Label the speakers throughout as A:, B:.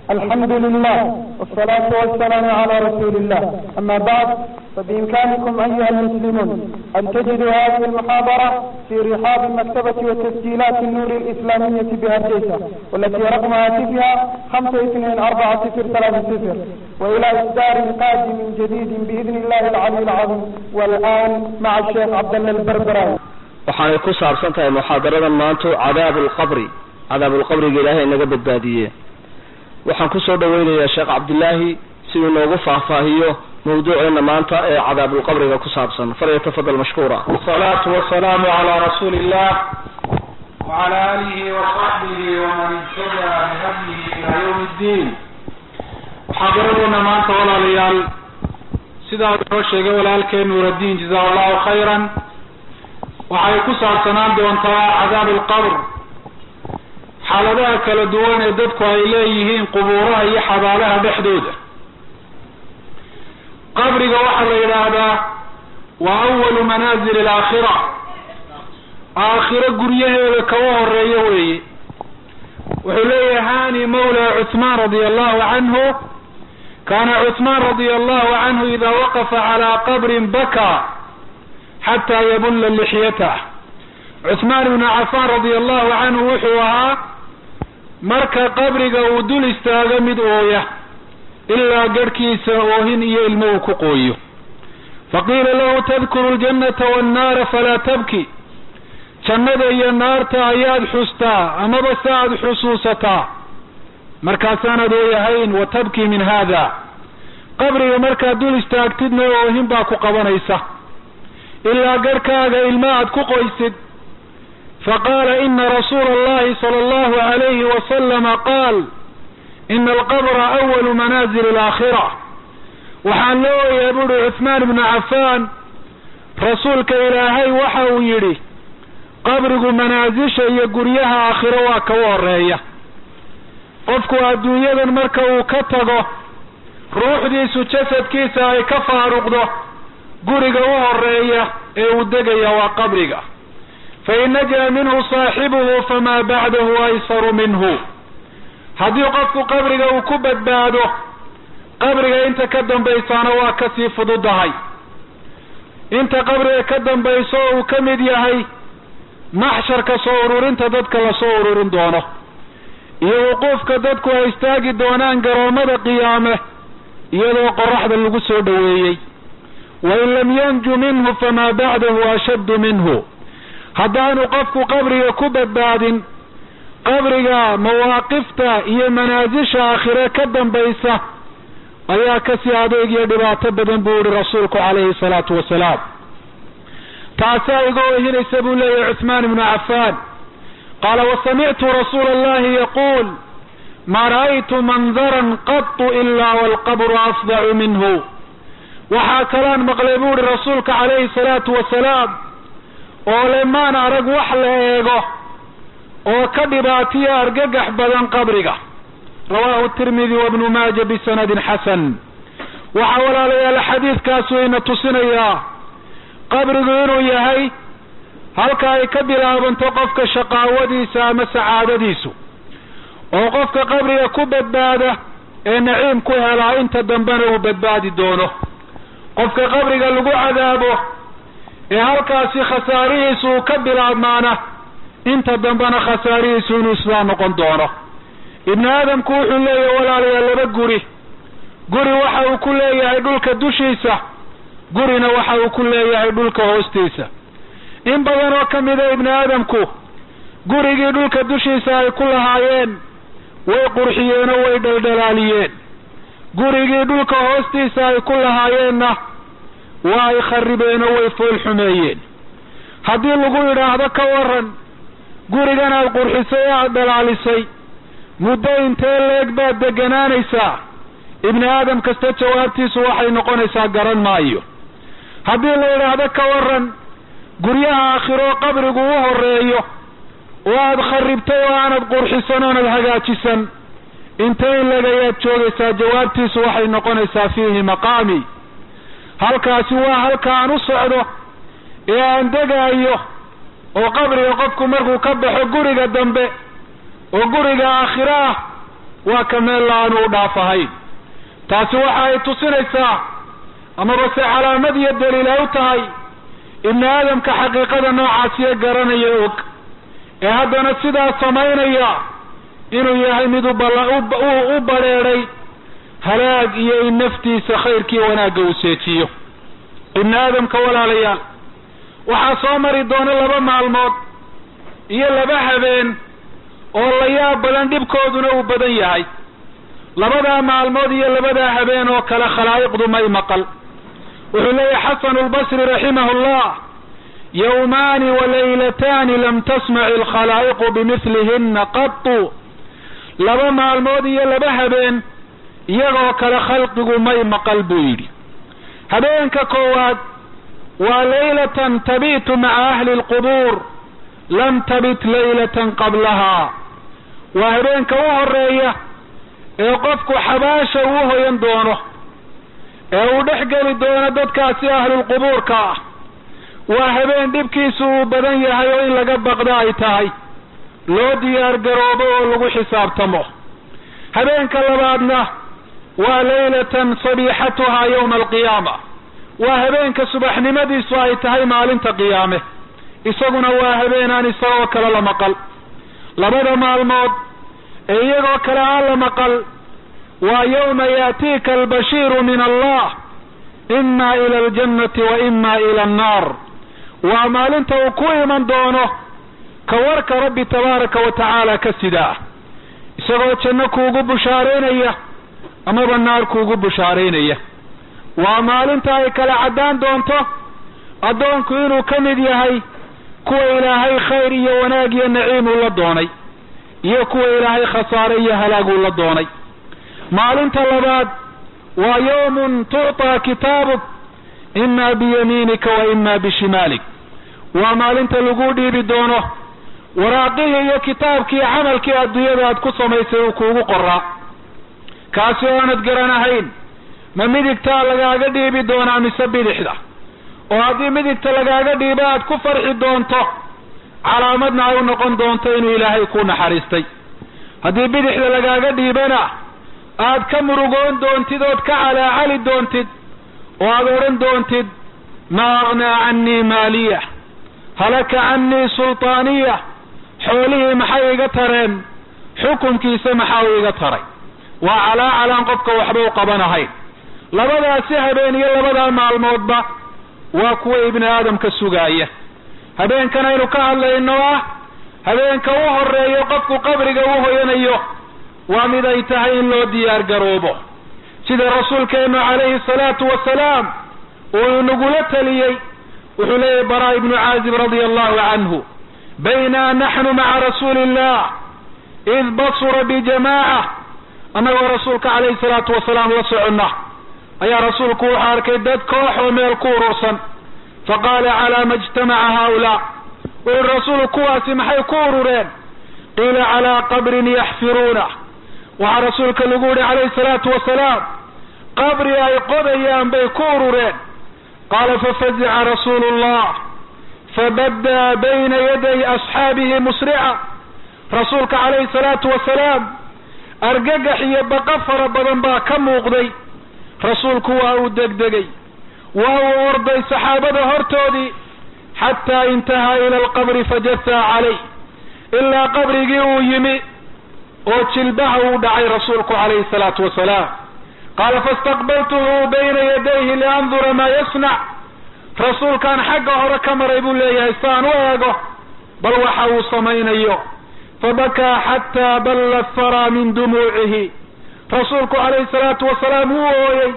A: الحمد لله والصلاة والسلام على رسول الله أما بعد فبإمكانكم أيها المسلمون أن تجدوا هذه المحاضرة في رحاب مكتبة وتسجيلات النور الإسلامية بهرجيسة والتي رقم هاتفها خمسة اثنين أربعة صفر ثلاثة صفر وإلى إصدار قادم جديد بإذن الله العلي العظيم والآن مع الشيخ عبد الله البربراوي
B: waxaanay ku saabsan tahay muxaadaradan maantu cadaabu lqabri cadaabulqabriga ilaahay inaga badbaadiye waxaan kusoo dhaweynayaa sheekh cabdilaahi si uu noogu faahfaahiyo mawduuceena maanta ee cadaabulqabriga ku saabsan falyatafadal mashkuura
C: والصلاة والسلام على رسول الله وعلى آله وصحبه ومن اهتدى بهديه إلى يوم الدين محاضرتنا maanta walaalayaal sidaa inoo sheegay walaalkeen nuuraddiin jazaa allahu khayran waxay ku saabsanaan doontaa cadaab alqabr xaaladaha kala duwan ee dadku ay leeyihiin qubuuraha iyo xabaalaha dhexdooda qabriga waxaa la yidhaahdaa waa awalu manaazil alaakhira aakhiro guryaheeda kaga horeeya weeye wuxuu leeyahay hani mawla cuthmaan radia allahu canhu kana cuthmaan radia allahu canhu ida waqafa calaa qabrin baka xataa yabulla lixyatah cuthmaan ibnu cafaan radia allahu canhu wuxuu ahaa marka qabriga uu dul istaago mid ooya ilaa garhkiisa oohin iyo ilmo uu ku qooyo faqiila lahu tadkuru ljannata wannaara falaa tabki jannada iyo naarta ayaad xustaa amaba se aad xusuusataa markaasaanaad ooyahayn wa tabki min haada qabriga markaad dul istaagtidna oohin baa ku qabanaysa ilaa garhkaaga ilma aad ku qoysid faqaala ina rasuula allahi sala allahu alayhi wasalama qaal ina alqabra awalu manaazil alaakhira waxaan la ooyaa buuri cuthmaan ibnu cafaan rasuulka ilaahay waxa uu yidhi qabrigu manaasisha iyo guryaha aakhiro waa kaga horeeya qofku adduunyadan marka uu ka tago ruuxdiisu jasadkiisa ay ka faaruqdo guriga u horeeya ee uu degaya waa qabriga fain najaa minhu saaxibuhu famaa bacdahu aysaru minhu haddii qofku qabriga uu ku badbaado qabriga inta ka dambaysaana waa kasii fududahay inta qabriga ka dambayso uu ka mid yahay maxsharka soo ururinta dadka lasoo ururin doono iyo wuquufka dadku ay istaagi doonaan garoomada qiyaame iyadoo qoraxda lagu soo dhoweeyey wain lam yanju minhu famaa bacdahu ashaddu minhu haddaanu qofku qabriga ku badbaadin qabriga mawaaqifta iyo manaasisha aakhire ka dambaysa ayaa kasii adeeg iyo dhibaato badan buu yihi rasuulku calayhi salaatu wasalaam taasaa iga oohinaysa buu leeyahay cuthmaan ibnu cafaan qaala wasamictu rasuula allahi yaquul ma ra'aytu mandaran qatu ilaa walqabru afdacu minhu waxaa kalaan maqlay buu ihi rasuulka calayhi salaatu wasalaam oo le maan arag wax la eego oo ka dhibaatiyo argagax badan qabriga rawaahu tirmidi wabnu maaja bisanadin xasan waxaa walaalayaal xadiidkaas wayna tusinayaa qabrigu inuu yahay halka ay ka bilaabanto qofka shaqaawadiisa ama sacaadadiisu oo qofka qabriga ku badbaada ee naciim ku helaa inta dambena uu badbaadi doono qofka qabriga lagu cadaabo ee halkaasi khasaarihiisu uu ka bilaabmaana inta dambena khasaarihiisu inuu isla noqon doono ibnu aadamku wuxuu leeyahay walaalayaal laba guri guri waxa uu ku leeyahay dhulka dushiisa gurina waxa uu ku leeyahay dhulka hoostiisa in badan oo ka mida ibnu aadamku gurigii dhulka dushiisa ay ku lahaayeen way qurxiyeen oo way dhaldhalaaliyeen gurigii dhulka hoostiisa ay ku lahaayeenna waa ay kharibeen oo way fool xumeeyeen haddii lagu yidhaahdo ka waran gurigan aad qurxisay ee aada dhalaalisay muddo intee leeg baad deganaanaysaa ibni aadam kasta jawaabtiisu waxay noqonaysaa garan maayo haddii la yidhaahdo ka waran guryaha aakhiroo qabrigu u horeeyo oo aada kharibtay oo aanad qurxisan oonad hagaajisan intee in legayaad joogaysaa jawaabtiisu waxay noqonaysaa fiihi maqaami halkaasi waa halka aan u socdo ee aan degaayo oo qabriga qofku markuu ka baxo guriga dambe oo guriga aakhiro ah waa ka meel la-aanu u dhaaf ahayn taasi waxa ay tusinaysaa amaba se calaamad iyo daliil ay u tahay ibni aadamka xaqiiqada noocaasiyo garanaya og ee haddana sidaa samaynaya inuu yahay mid u badrheedhay halaag iyo in naftiisa khayrkii wanaagga uu seejiyo ibni aadamka walaalayaal waxaa soo mari doona laba maalmood iyo laba habeen oo la yaab badan dhibkooduna uu badan yahay labadaa maalmood iyo labadaa habeen oo kale khalaa'iqdu may maqal wuxuu leeyahay xasanu lbasri raximahu llah yawmaani walaylataani lam tasmaci alkhalaa'iqu bimidlihina qatu laba maalmood iyo laba habeen iyagoo kale khalqigu may maqal buu yidhi habeenka koowaad waa laylatan tabitu maca ahli lqubuur lam tabit laylatan qablaha waa habeenka u horeeya ee qofku xabaasha uu hoyan doono ee uu dhex geli doono dadkaasi ahlulqubuurka ah waa habeen dhibkiisu uu badan yahay oo in laga baqdo ay tahay loo diyaar garoobo oo lagu xisaabtamo habeenka labaadna waa laylatan sabiixatuhaa yawma alqiyaama waa habeenka subaxnimadiisu ay tahay maalinta qiyaame isaguna waa habeenaan isagoo kale la maqal labada maalmood ee iyagoo kale aan la maqal waa yawma yaatiika albashiiru min allah ima ila aljannati wa ima ila annaar waa maalinta uu ku iman doono ka warka rabbi tabaaraka wa tacaala ka sidaa isagoo janno kuugu bushaaraynaya amaba naar kuugu bushaaraynaya waa maalinta ay kala caddaan doonto addoonku inuu ka mid yahay kuwa ilaahay khayr iyo wanaag iyo naciim uu la doonay iyo kuwa ilaahay khasaare iyo halaag uu la doonay maalinta labaad waa yawmun tucطaa kitaabuk ima biyamiinika wa ima bishimaalik waa maalinta lagu dhiibi doono waraaqihii iyo kitaabkii camalkii adduunyada aad ku samaysay uu kuugu qoraa kaasi oo aanad garanahayn ma midigtaa lagaaga dhiibi doonaa mise bidixda oo haddii midigta lagaaga dhiibo aad ku farxi doonto calaamadna ay u noqon doonto inuu ilaahay ku naxariistay haddii bidixda lagaaga dhiibana aad ka murugoon doontid ood ka calaacali doontid oo aad odhan doontid maa aghnaa cannii maaliya halaka cannii sultaaniya xoolihii maxay iga tareen xukunkiisa maxaa u iga taray waa calaacalaan qofka waxba u qabanahayn labadaasi habeen iyo labadaa maalmoodba waa kuwa ibni aadamka sugaaya habeenkan aynu ka hadlayno ah habeenka u horeeyo qofku qabriga u hoyanayo waa mid ay tahay in loo diyaar garoobo sida rasuulkeenu calayhi salaatu wasalaam uu inagula taliyey wuxuu leeyahy bara ibnu caazib radia allahu canhu bayna naxnu maca rasuuli illah id basura bijamaaca annagoo rasuulka calayhi salaatu wasalaam la soconna ayaa rasuulku wuxuu arkay dad koox oo meel ku urursan faqaala calaa ma ijtamaca haulaa wuxuui rasuulu kuwaasi maxay ku urureen qiila calaa qabrin yaxfiruuna waxaa rasuulka lagu yihi calayhi salaatu wasalaam qabri ay qodayaan bay ku urureen qaala fafazica rasuulu llah fabaddaa bayna yaday asxaabihi musrica rasuulka calayhi salaatu wasalaam argagax iyo baqa fara badan baa ka muuqday rasuulku waa uu degdegay waa uu orday saxaabada hortoodii xataa intahaa ila alqabri fajasaa calayh ilaa qabrigii uu yimi oo jilbaha uu dhacay rasuulku calayhi salaatu wasalaam qaala faistaqbaltuhu bayna yadayhi liandura maa yasnac rasuulkaan xagga hore ka maray buu leeyahay saan u eego bal waxa uu samaynayo fabakaa xataa balla faraa min dumuucihi rasuulku calayhi salaatu wasalaam wuu ooyey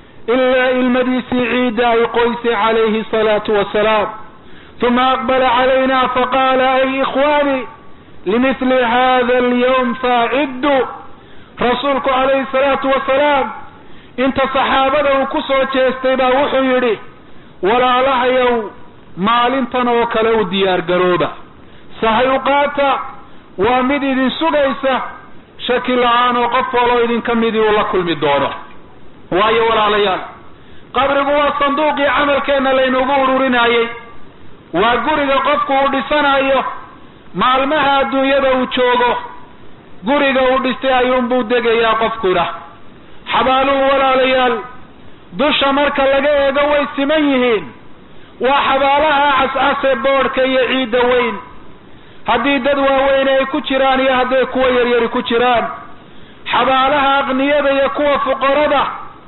C: ilaa ilmadiisii ciidda ay qoysay calayhi salaatu wasalaam uma aqbala calayna faqaala ay ikhwaani limithli hada alyawm faaciddu rasuulku calayhi salaatu wasalaam inta saxaabada uu ku soo jeestay baa wuxuu yidhi walaalahayow maalintan oo kale u diyaar garooba sahay u qaata waa mid idin sugaysa shaki la-aan oo qof waloo idinka midii uu la kulmi doono waayo walaalayaal qabrigu waa sanduuqii camalkeenna laynagu ururinayey waa guriga qofku uu dhisanayo maalmaha adduunyada uu joogo guriga uu dhistay ayuunbuu degayaa qofkuna xabaaluhu walaalayaal dusha marka laga eego way siman yihiin waa xabaalaha cascase boodhka iyo ciidda weyn haddii dad waaweyne ay ku jiraan iyo hadday kuwa yaryari ku jiraan xabaalaha aqniyada iyo kuwa fuqarada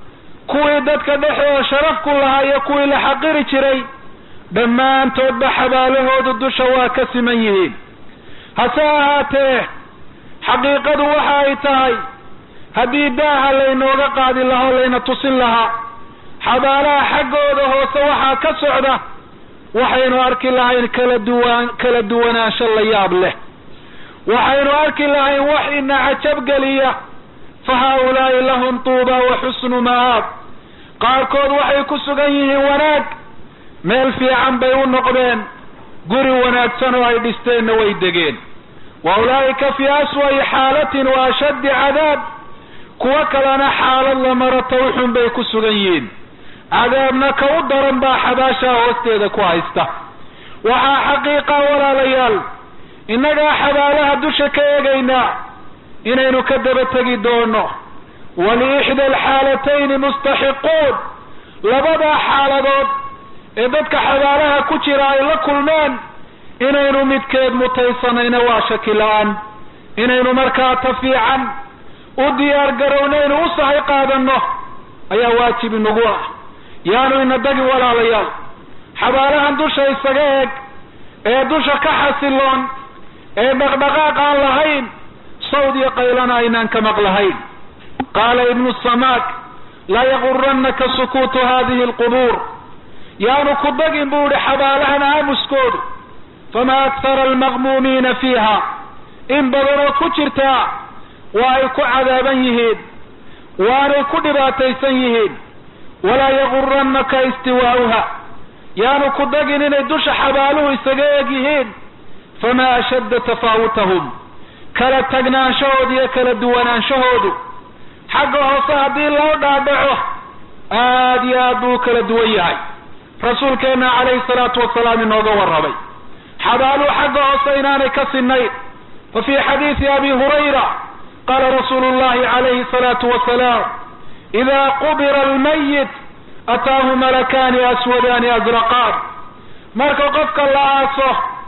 C: kuwii dadka dhexdooda sharaf ku lahaa iyo kuwii la xaqiri jiray dhammaantoodba xabaalahoodu dusha waa ka siman yihiin hase ahaatee xaqiiqadu waxa ay tahay haddii daaha laynooga qaadi lahaa o layna tusin lahaa xabaalaha xaggooda hoose waxaa ka socda waxaynu arki lahayn kala duwan kala duwanaansho la yaab leh waxaynu arki lahayn wax ina cajabgeliya fa haaulaa'i lahum tuuba wa xusnu ma'aab qaarkood waxay ku sugan yihiin wanaag meel fiican bay u noqdeen guri wanaagsan oo ay dhisteenna way degeen wa ulaa'ika fii aswa'i xaalatin wa ashaddi cadaab kuwo kalena xaalad la maro tawxun bay ku sugan yihiin cadaabna ka u daran baa xabaashaa hoosteeda ku haysta waxaa xaqiiqa walaalayaal innagaa xabaalaha dusha ka eegaynaa inaynu ka daba tegi doono waliixda alxaalatayni mustaxiquun labadaa xaaladood ee dadka xabaalaha ku jira ay la kulmeen inaynu midkeed mutaysanayna waa shaki la-aan inaynu markaa ta fiican u diyaar garownaynu u sahay qaadanno ayaa waajib inagu ah yaanu ina dagi walaalayaal xabaalahan dusha isaga eeg ee dusha ka xasiloon ee dhaqdhaqaaq aan lahayn sawd iyo qaylana aynaan ka maqlahayn qaala ibnu samaak laa yaguranaka sukuutu hadihi alqubuur yaanu ku dagin buu ihi xabaalahan aamuskoodu fama akhara almaqmuumiina fiiha in badanoo ku jirtaa waa ay ku cadaaban yihiin waanay ku dhibaataysan yihiin walaa yaguranaka istiwaa'uha yaanu ku dagin inay dusha xabaaluhu isaga eeg yihiin famaa ashadda tafaawutahum kala tagnaanshahoodu iyo kala duwanaanshahoodu xagga hoose haddii loo dhaadhaco aad iyo aad buu u kala duwan yahay rasuulkeenna calayhi salaatu wasalaam inooga warramay xabaaluhu xagga hoose inaanay ka sinayn fa fii xadiidi abi hurayra qaala rasuulu llahi calayhi salaatu wasalaam ida qubira almayit ataahu malakaani aswadaani azraqaan marka qofka la aaso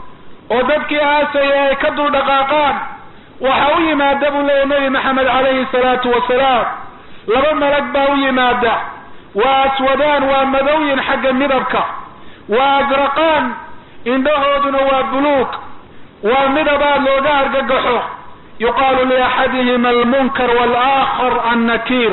C: oo dadkii aasaya ay ka dul dhaqaaqaan waxa u yimaada buu leeyahy nebi maxamed calayhi salaatu wasalaam laba malag baa u yimaada waa aswadaan waa madowyin xagga midabka waa azraqaan indhahooduna waa buluug waa midabaad looga argagaxo yuqaalu liaxadihima almunkar waalaakhar annakiir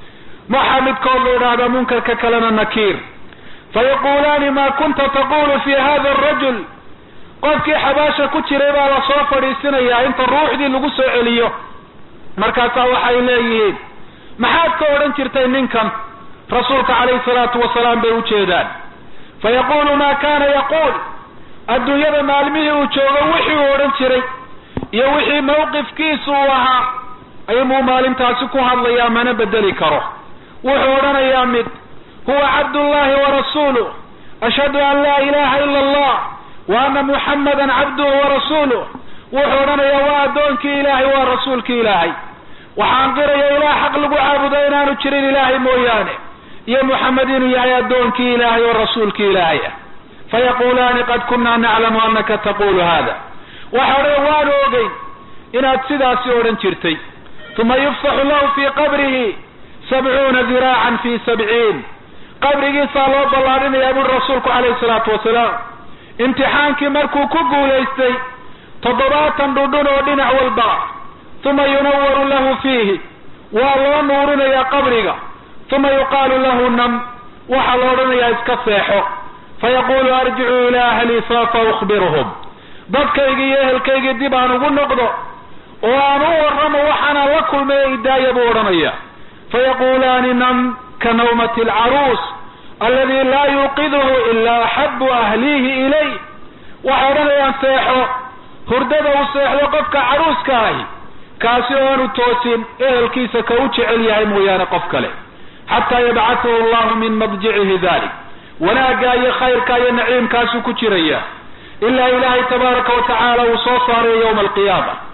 C: waxaa midkood la idhaahdaa munkarka kalena nakiir fayaquulaani ma kunta taqulu fi hada arajul qofkii xabaasha ku jiray baa lasoo fadhiisinayaa inta ruuxdii lagu soo celiyo markaasaa waxay leeyihiin maxaad ka odhan jirtay ninkan rasuulka calayhi salaatu wasalaam bay u jeedaan fayaqulu ma kana yaquul adduunyada maalmihii uu joogo wixii uu odhan jiray iyo wixii mawqifkiisu uu ahaa ayuu maalintaasi ku hadlayaa mana bedeli karo wuxuu odhanayaa mid huwa cabdullahi warasuuluh ashhadu an laa ilaha ila allah wa ana muxammadan cabduhu warasuuluh wuxuu odhanayaa waa addoonkii ilaahay waa rasuulkii ilaahay waxaan qiraya ilaah xaq lagu caabudo inaanu jirin ilaahay mooyaane iyo muxamed inuu yahay addoonkii ilaahay oo rasuulkii ilaahay ah fayaqulaani qad kunna naclamu anaka taqulu hada waxa odhan waanu ogeyn inaad sidaasi odhan jirtay uma yufsaxu lahu fii qabrihi sabcuuna diraacan fi sabciin qabrigiisaa loo ballaadhinayaa buri rasuulku calayhi salaatu wasalaam imtixaankii markuu ku guulaystay toddobaatan dhudhun oo dhinac walba uma yunawaru lahu fiihi waa loo nuurinayaa qabriga uma yuqaalu lahu nam waxaa la odhanayaa iska seexo fayaqulu arjicuu ilaa ahlii saafa ukhbiruhum dadkaygii iyo ehelkaygii dib aan ugu noqdo oo aan u warramo waxaanaan la kulmay idaaya buu odhanaya fayaqulaani nam ka nawmati alcaruus aladi laa yuuqiduhu ilaa axabu ahlihi ilay waxay odhanayaan seexo hurdada uu seexdo qofka caruuska ahi kaasi oanu toosin ehelkiisa ka u jecel yahay mooyaane qof kale xataa yabcathu allahu min madjicihi dalik wanaagga iyo khayrka iyo naciimkaasuu ku jiraya ilaa ilaahay tabaaraka wa tacaala uu soo saarayo yowma alqiyaama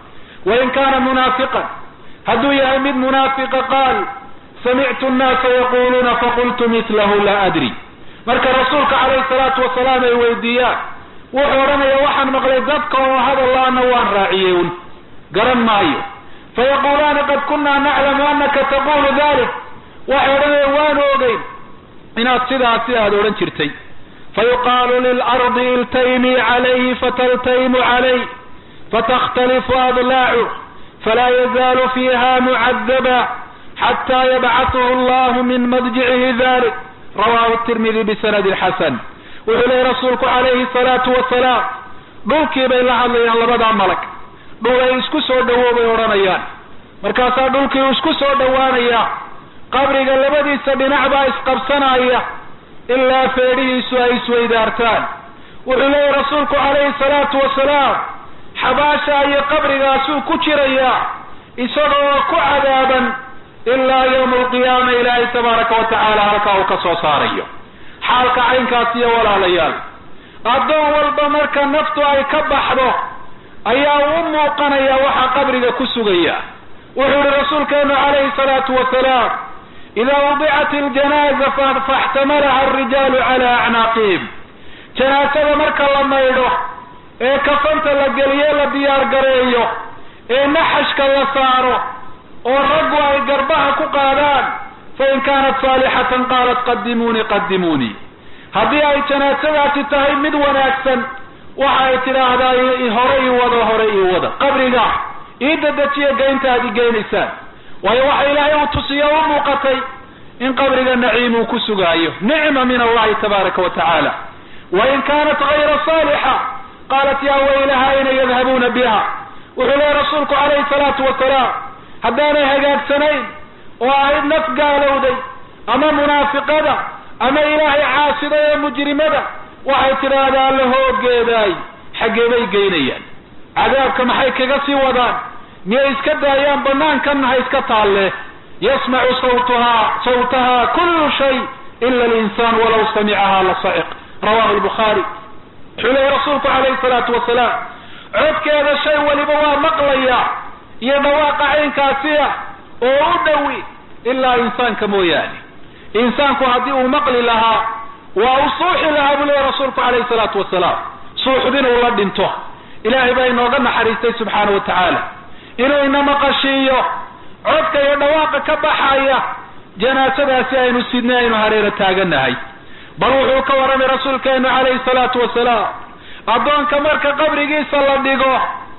C: wain kaana munaafiqan hadduu yahay mid munaafiqa qaal samictu annaasa yaquluuna faqultu mitlahu laa adri marka rasuulka calayhi salaatu wasalaam ay weydiiyaan wuxuu odhanaya waxaan maqlay dadka oo hadallaana waan raaciyey un garan maayo fayaqulaani qad kunaa naclamu anaka taqulu dalik waxay odhanaya waanu ogeyn inaad sidaasi aada odhan jirtay fayuqaalu lilardi iltaymii calayhi fataltaymu calayh fatakhtalifu adlaacu falaa yazaalu fiiha mucadaba xataa yabcaثhu allahu min madjicihi dalik rawahu tirmidi bisanadi xasan wuxuu leehay rasuulku calayhi salaatu wasalaam dhulkii bay la hadlayaan labadaa malag dhul ay isku soo dhowow bay odhanayaan markaasaa dhulkii isku soo dhowaanaya qabriga labadiisa dhinac baa isqabsanaya ilaa feedhihiisu ay isweydaartaan wuxuu leeyahy rasuulku calayhi salaatu wasalaam xabaasha iyo qabrigaasuu ku jirayaa isagoo ku cadaaban ilaa yawma alqiyaama ilaahay tabaaraka wa tacaala halkaa uu ka soo saarayo xaalka caynkaas iyo walaalayaal addoon walba marka naftu ay ka baxdo ayaa u muuqanaya waxaa qabriga ku sugaya wuxuu yihi rasuulkeenu calayhi salaatu wasalaam idaa wudicat iljanaaza faxtamalaha alrijaalu cala acnaaqihim janaasada marka la maydho ee kafanta la geliye la diyaar gareeyo ee naxashka la saaro oo raggu ay garbaha ku qaadaan fain kaanat saalixatan qaalat qadimuunii qadimuunii haddii ay janaasadaasi tahay mid wanaagsan waxa ay tidhaahdaa hore ii wado hore ii wada qabriga ii dadajiya geynta aad i geynaysaan waayo waxa ilaahay uu tusiyo u muuqatay in qabriga naciim uu ku sugaayo nicma min allahi tabaaraka wa tacaala wain kaanat gayra saalixa qaalat yaa waylaha ayna yadhabuuna biha wuxuu leehay rasuulku calayhi salaatu wasalaam haddaanay hagaagsanayn oo ahayd naf gaalowday ama munaafiqada ama ilaahay caasiday ee mujrimada waxay tidhaahdaa la hoogeedaay xaggee bay geynayaan cadaabka maxay kaga sii wadaan miyay iska daayaan banaankan ha iska taalle yasmacu sawtaha sawtaha kullu shay ila alinsaan walaw samicaha la saciq rawahu lbukhaari wuxuu leehay rasuulku calayhi salaatu wasalaam codkeeda shay waliba waa maqlaya iyo dhawaaqa caynkaasiya oo u dhowi ilaa insaanka mooyaane insaanku haddii uu maqli lahaa waa u suuxi lahaa buu leehay rasuulku calayhi salaatu wasalaam suuxdin uu la dhinto ilaahay baa inooga naxariistay subxaana wa tacaala inuu ina maqashiiyo codka iyo dhawaaqa ka baxaya janaasadaasi aynu sidnay aynu hareero taaganahay bal wuxuu ka warramay rasuulkeenu calayhi salaatu wasalaam addoonka marka qabrigiisa la dhigo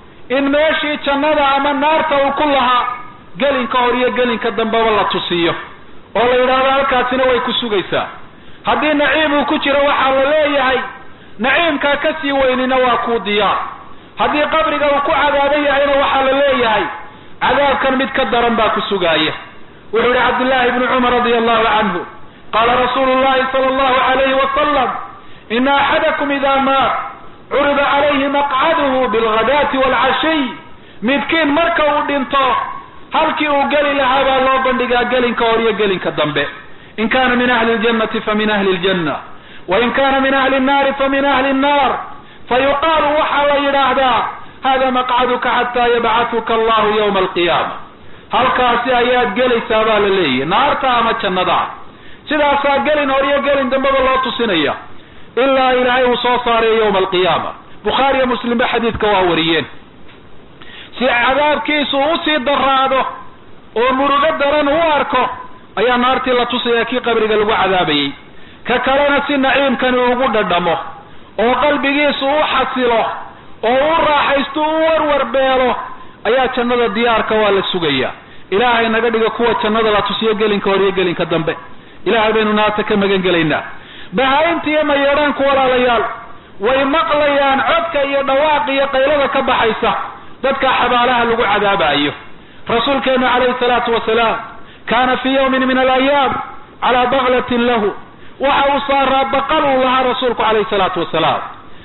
C: in meeshii jannada ama naarta uu ku lahaa gelinka hor iyo gelinka dambeba la tusiyo oo la yidhaahdo halkaasina way ku sugaysaa haddii naciim uu ku jiro waxaa la leeyahay naciimkaa ka sii weynina waa kuu diyaar haddii qabriga uu ku cadaaban yahayna waxaa la leeyahay cadaabkan mid ka daran baa ku sugaaya wuxuu yihi cabdullaahi ibnu cumar radia allahu canhu qaala rasuulu llahi sala allahu alayhi wasalam ina axadakum ida maat curida calayhi maqcaduhu bilghadaati waalcashiy midkiin marka uu dhinto halkii uu geli lahaa baa loo bandhigaa gelinka hor iyo gelinka dambe in kana min ahli ljannati famin ahli ljanna wain kana min ahli nnaari famin ahli nnar fayuqaalu waxaa la yidhaahdaa hada maqcaduka xataa yabcatuka allahu yawma alqiyaama halkaasi ayaad gelaysaa baa la leeyahy naarta ama jannada sidaasaa gelin hor iyo gelin dambeba loo tusinaya ilaa ilaahay uu soo saarayo yawma alqiyaama bukhaariyo muslimba xadiidka waa wariyeen si cadaabkiisu usii daraado oo murugo daran u arko ayaa naartii la tusaya kii qabriga lagu cadaabayey ka kalena si naciimkani ugu dhadhamo oo qalbigiisu u xasilo oo u raaxaysto u warwarbeelo ayaa jannada diyaarka waa la sugaya ilaahay naga dhiga kuwa jannada la tusiyo gelinka hor iyo gelinka dambe ilaahay baynu naarta ka magan gelaynaa bahaa-inta iyo mayeedhaanku walaalayaal way maqlayaan codka iyo dhawaaqa iyo qaylada ka baxaysa dadka xabaalaha lagu cadaabayo rasuulkeenu calayhi salaatu wasalaam kaana fii yawmin min alayaam calaa baklatin lahu waxa uu saaraa baqal uu lahaa rasuulku calayhi salaatu wasalaam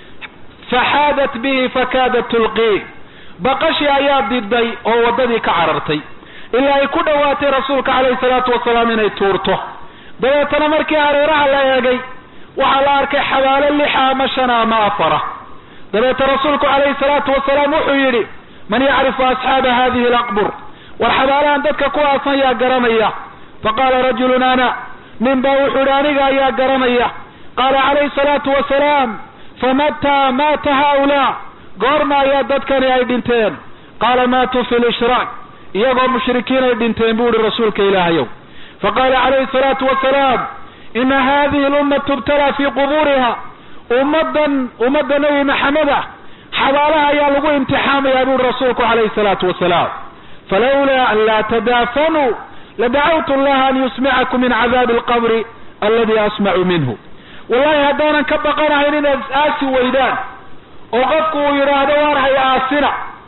C: faxaadat bihi fakaadat tulqii baqashii ayaa diday oo waddadii ka carartay ilaa ay ku dhowaatay rasuulka calayhi salaatu wasalaam inay tuurto dabeetana markii hareeraha la eegay waxaa la arkay xabaalo lixa ama shana ama afara dabeeta rasuulku calayhi salaatu wasalaam wuxuu yidhi man yacrifu asxaaba hadihi alaqbur war xabaalahan dadka ku aasan yaa garanaya faqaala rajulun ana nin baa wuxuu ihi aniga ayaa garanaya qaala calayhi salaatu wasalaam famataa maata haulaa goorma ayaa dadkani ay dhinteen qaala maatuu fi lishraak iyagoo mushrikiin ay dhinteen buu ihi rasuulka ilaahayow faqaala calayhi salaatu wasalaam ina hadihi lumma tubtalaa fii quburiha ummadan ummadda nebi maxamed ah xabaalaha ayaa lagu imtixaamayaa buuri rasuulku calayhi salaatu wasalaam falawlaa an laa tadaafanuu ladacawtu allaha an yusmicakum min cadaabi alqabri aladi asmacu minhu wallahi haddaanan ka baqanahayn inaad is-aasi weydaan oo qofku uu yidhaahdo waar hay aasina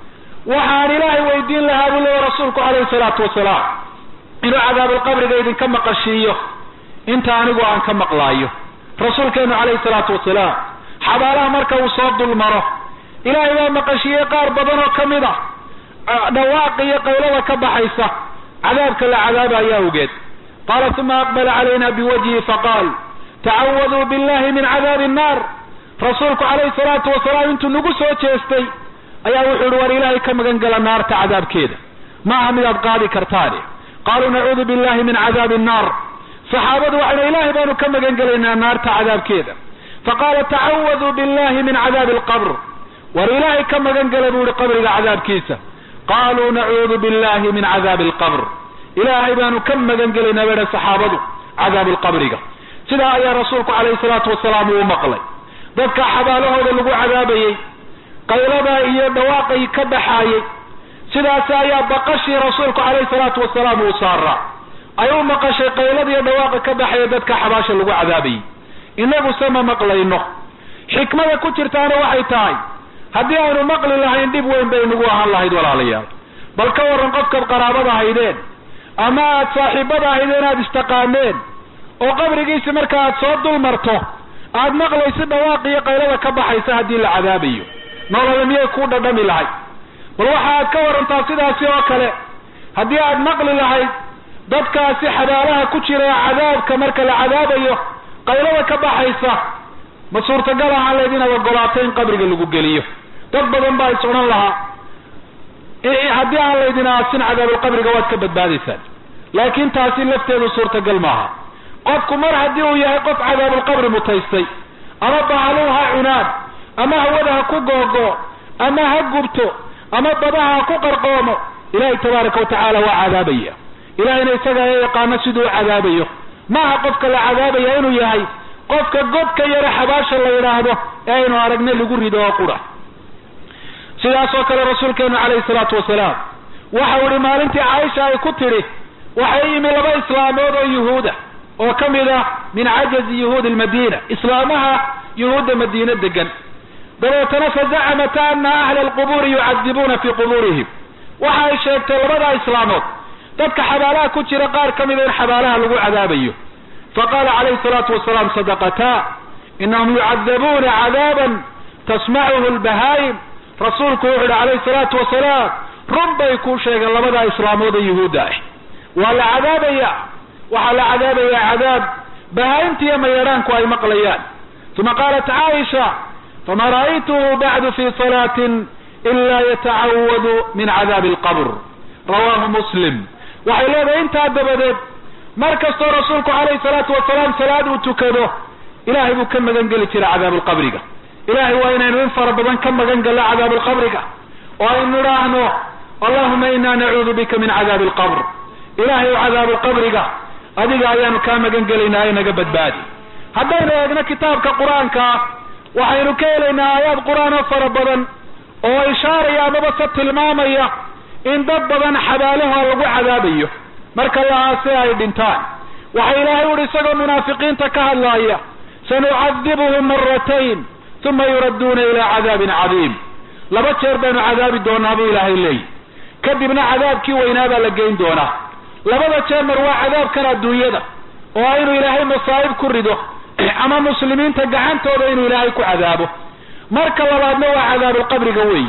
C: waxaan ilaahay weydiin lahaa buu leeya rasuulku calayhi salaatu wasalaam inuu cadaabalqabriga idinka maqashiiyo inta anigu aan ka maqlaayo rasuulkeenu calayhi salaatu wasalaam xabaalaha marka uu soo dulmaro ilaahay baa maqashiiyey qaar badan oo kamid ah dhawaaq iyo qaylada ka baxaysa cadaabka la cadaabaya awgeed qaala uma aqbala calayna biwajhi faqaal tacawaduu billahi min cadaabi annaar rasuulku calayhi salaatu wasalaam intuu nagu soo jeestay ayaa wuxuu yihi war ilaahay ka magan gala naarta cadaabkeeda maaha midaad qaadi kartaane qaaluu nacuudu billahi min cadaabi annaar saxaabadu waxayna ilaahay baanu ka magan gelaynaa naarta cadaabkeeda faqaala tacawaduu billahi min cadaabi alqabr war ilaahay ka magan gala buu yihi qabriga cadaabkiisa qaaluu nacuudu billahi min cadaabi alqabr ilaahay baanu ka magan gelaynaa bay saxaabadu cadaabi alqabriga sidaa ayaa rasuulku calayhi salaatu wasalaam uu maqlay dadka xabaalahooda lagu cadaabayey qaylada iyo dhawaaqay ka baxaayey sidaas ayaa baqashii rasuulku calayhi salaatu wasalaam uu saaraa ay u maqashay qaylada iyo dhawaaqa ka baxaya dadka xabaasha lagu cadaabayey inagu se ma maqlayno xikmada ku jirtaana waxay tahay haddii aynu maqli lahayn dhib weyn bay nagu ahaan lahayd walaalayaal bal ka warran qofkaad qaraabada ahaydeen ama aad saaxiibada ahaydeen aad istaqaaneen oo qabrigiisi marka aad soo dul marto aad maqlaysi dhawaaq iyo qaylada ka baxaysa haddii la cadaabayo nolole miyay ku dhadhami lahayd bal waxa aad ka warantaa sidaasi oo kale haddii aad maqli lahayd dadkaasi xabaalaha ku jira cadaabka marka la cadaabayo qaylada ka baxaysa ma suurtagal ahaan layd inaad ogolaato in qabriga lagu geliyo dad badan baa is odhan lahaa haddii aan laydin aasin cadaabulqabriga waad ka badbaadaysaan laakiin taasi lafteedu suurtagal maaha qofku mar haddii uu yahay qof cadaabulqabri mutaystay ama bahaluu ha cunaan ama hawada ha ku googo ama ha gubto ama badaha ha ku qarqoomo ilaahay tabaaraka watacaala waa cadaabaya ilahayna isaga ee yaqaano siduu u cadaabayo maaha qofka la cadaabaya inuu yahay qofka godka yare xabaasha la yidhaahdo ee aynu aragnay lagu rido oo qura sidaas oo kale rasuulkeenu calayhi salaatu wasalaam waxau ihi maalintii caaisha ay ku tidhi waxay yimi laba islaamood oo yuhuuda oo ka mid ah min cajazi yuhuudi lmadiina islaamaha yuhuudda madiine degan dabeetana fazacamata ana ahla alqubuuri yucadibuuna fii qubuurihim waxa ay sheegtay labada islaamood dadka xabaalaha ku jira qaar ka mida in xabaalaha lagu cadaabayo faqala calayhi salaatu wasalaam sadaqataa inahum yucadabuuna cadaaban tasmacuhu lbahaayim rasuulku wuxu uhi calayhi salaatu wasalaam run bay ku sheegeen labada islaamood ee yuhuudda ah waa la cadaabaya waxaa la cadaabayaa cadaab bahaayimtiiyo mayadhaanku ay maqlayaan uma qaalat caaisha fama ra'aytuhu bacdu fi salaatin ila yatacawadu min cadaabi alqabr rawahu muslim waxay leedahay intaa dabadeed mar kastoo rasuulku calayhi salaatu wasalaam salaad uu tukado ilahay buu ka magan geli jiray cadaabalqabriga ilahay waa inaynu in fara badan ka magan gallo cadaabalqabriga oo aynu idhaahno allahuma ina nacuudu bika min cadaabi alqabr ilahay o cadaabalqabriga adiga ayaanu kaa magan gelaynaa ee naga badbaadi haddaynu eegno kitaabka qur-aanka waxaynu ka helaynaa aayaad qur-aan oo fara badan oo ishaaraya amaba se tilmaamaya in dad badan xabaalaha lagu cadaabayo marka lahaase ay dhintaan waxa ilaahay uhi isagoo munaafiqiinta ka hadlaaya sanucadibuhum maratayn uma yuradduuna ilaa cadaabin cadiim laba jeer baynu cadaabi doonaa buu ilaahay leeyi kadibna cadaabkii weynaa baa la geyn doonaa labada jeer mar waa cadaabkan adduunyada oo inuu ilaahay masaa'ib ku rido ama muslimiinta gacantooda inuu ilaahay ku cadaabo marka labaadna waa cadaabulqabriga weeyi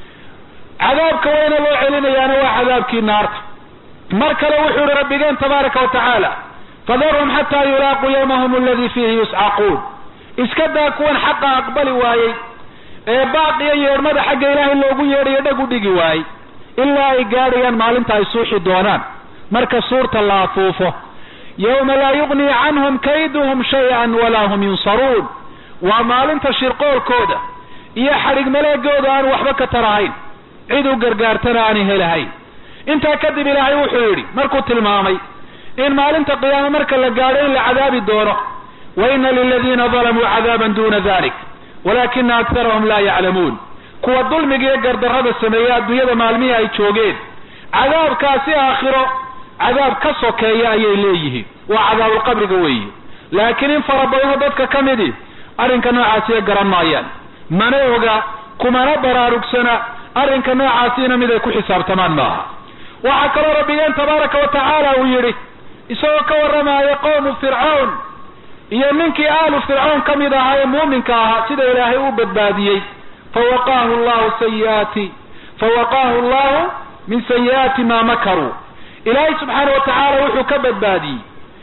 C: cadaabka weyna loo celinayaana waa cadaabkii naarta mar kale wuxuu ihi rabbigeen tabaaraka wa tacaala fadarhum xataa yulaaquu yawmahum aladi fiihi yuscaquun iska daa kuwan xaqa aqbali waayey ee baaqiyo yeedhmada xagga ilaahay loogu yeedhayo dhag u dhigi waayey ilaa ay gaadhayaan maalinta ay suuxi doonaan marka suurta la afuufo yawma laa yugnii canhum kayduhum shay-an walaa hum yunsaruun waa maalinta shirqoolkooda iyo xadhig maleegooda aan waxba ka tarahayn cid u gargaartana aanay helahayn intaa kadib ilaahay wuxuu yidhi markuu tilmaamay in maalinta qiyaame marka la gaadho in la cadaabi doono wa ina liladiina dalamuu cadaaban duna dalik walakina aktarahum laa yaclamuun kuwa dulmiga iyo gardarrada sameeya adduunyada maalmihii ay joogeen cadaabkaasi aakhiro cadaab ka sokeeya ayay leeyihiin waa cadaabulqabriga weeye laakiin in fara badanoo dadka ka midi arrinka noocaasiya garan maayaan mana oga kumana baraarugsana arrinka noocaasina mid ay ku xisaabtamaan maaha waxaa kaloo rabbigeen tabaaraka wa tacaala uu yidhi isagoo ka warramaya qowmu fircawn iyo ninkii aalu fircawn ka mid ahaa ee muuminka ahaa sida ilaahay u badbaadiyey fawaqaahu llahu sayiaati fawaqaahu llahu min sayi'aati maa makaruu ilaahay subxaana wa tacaala wuxuu ka badbaadiyey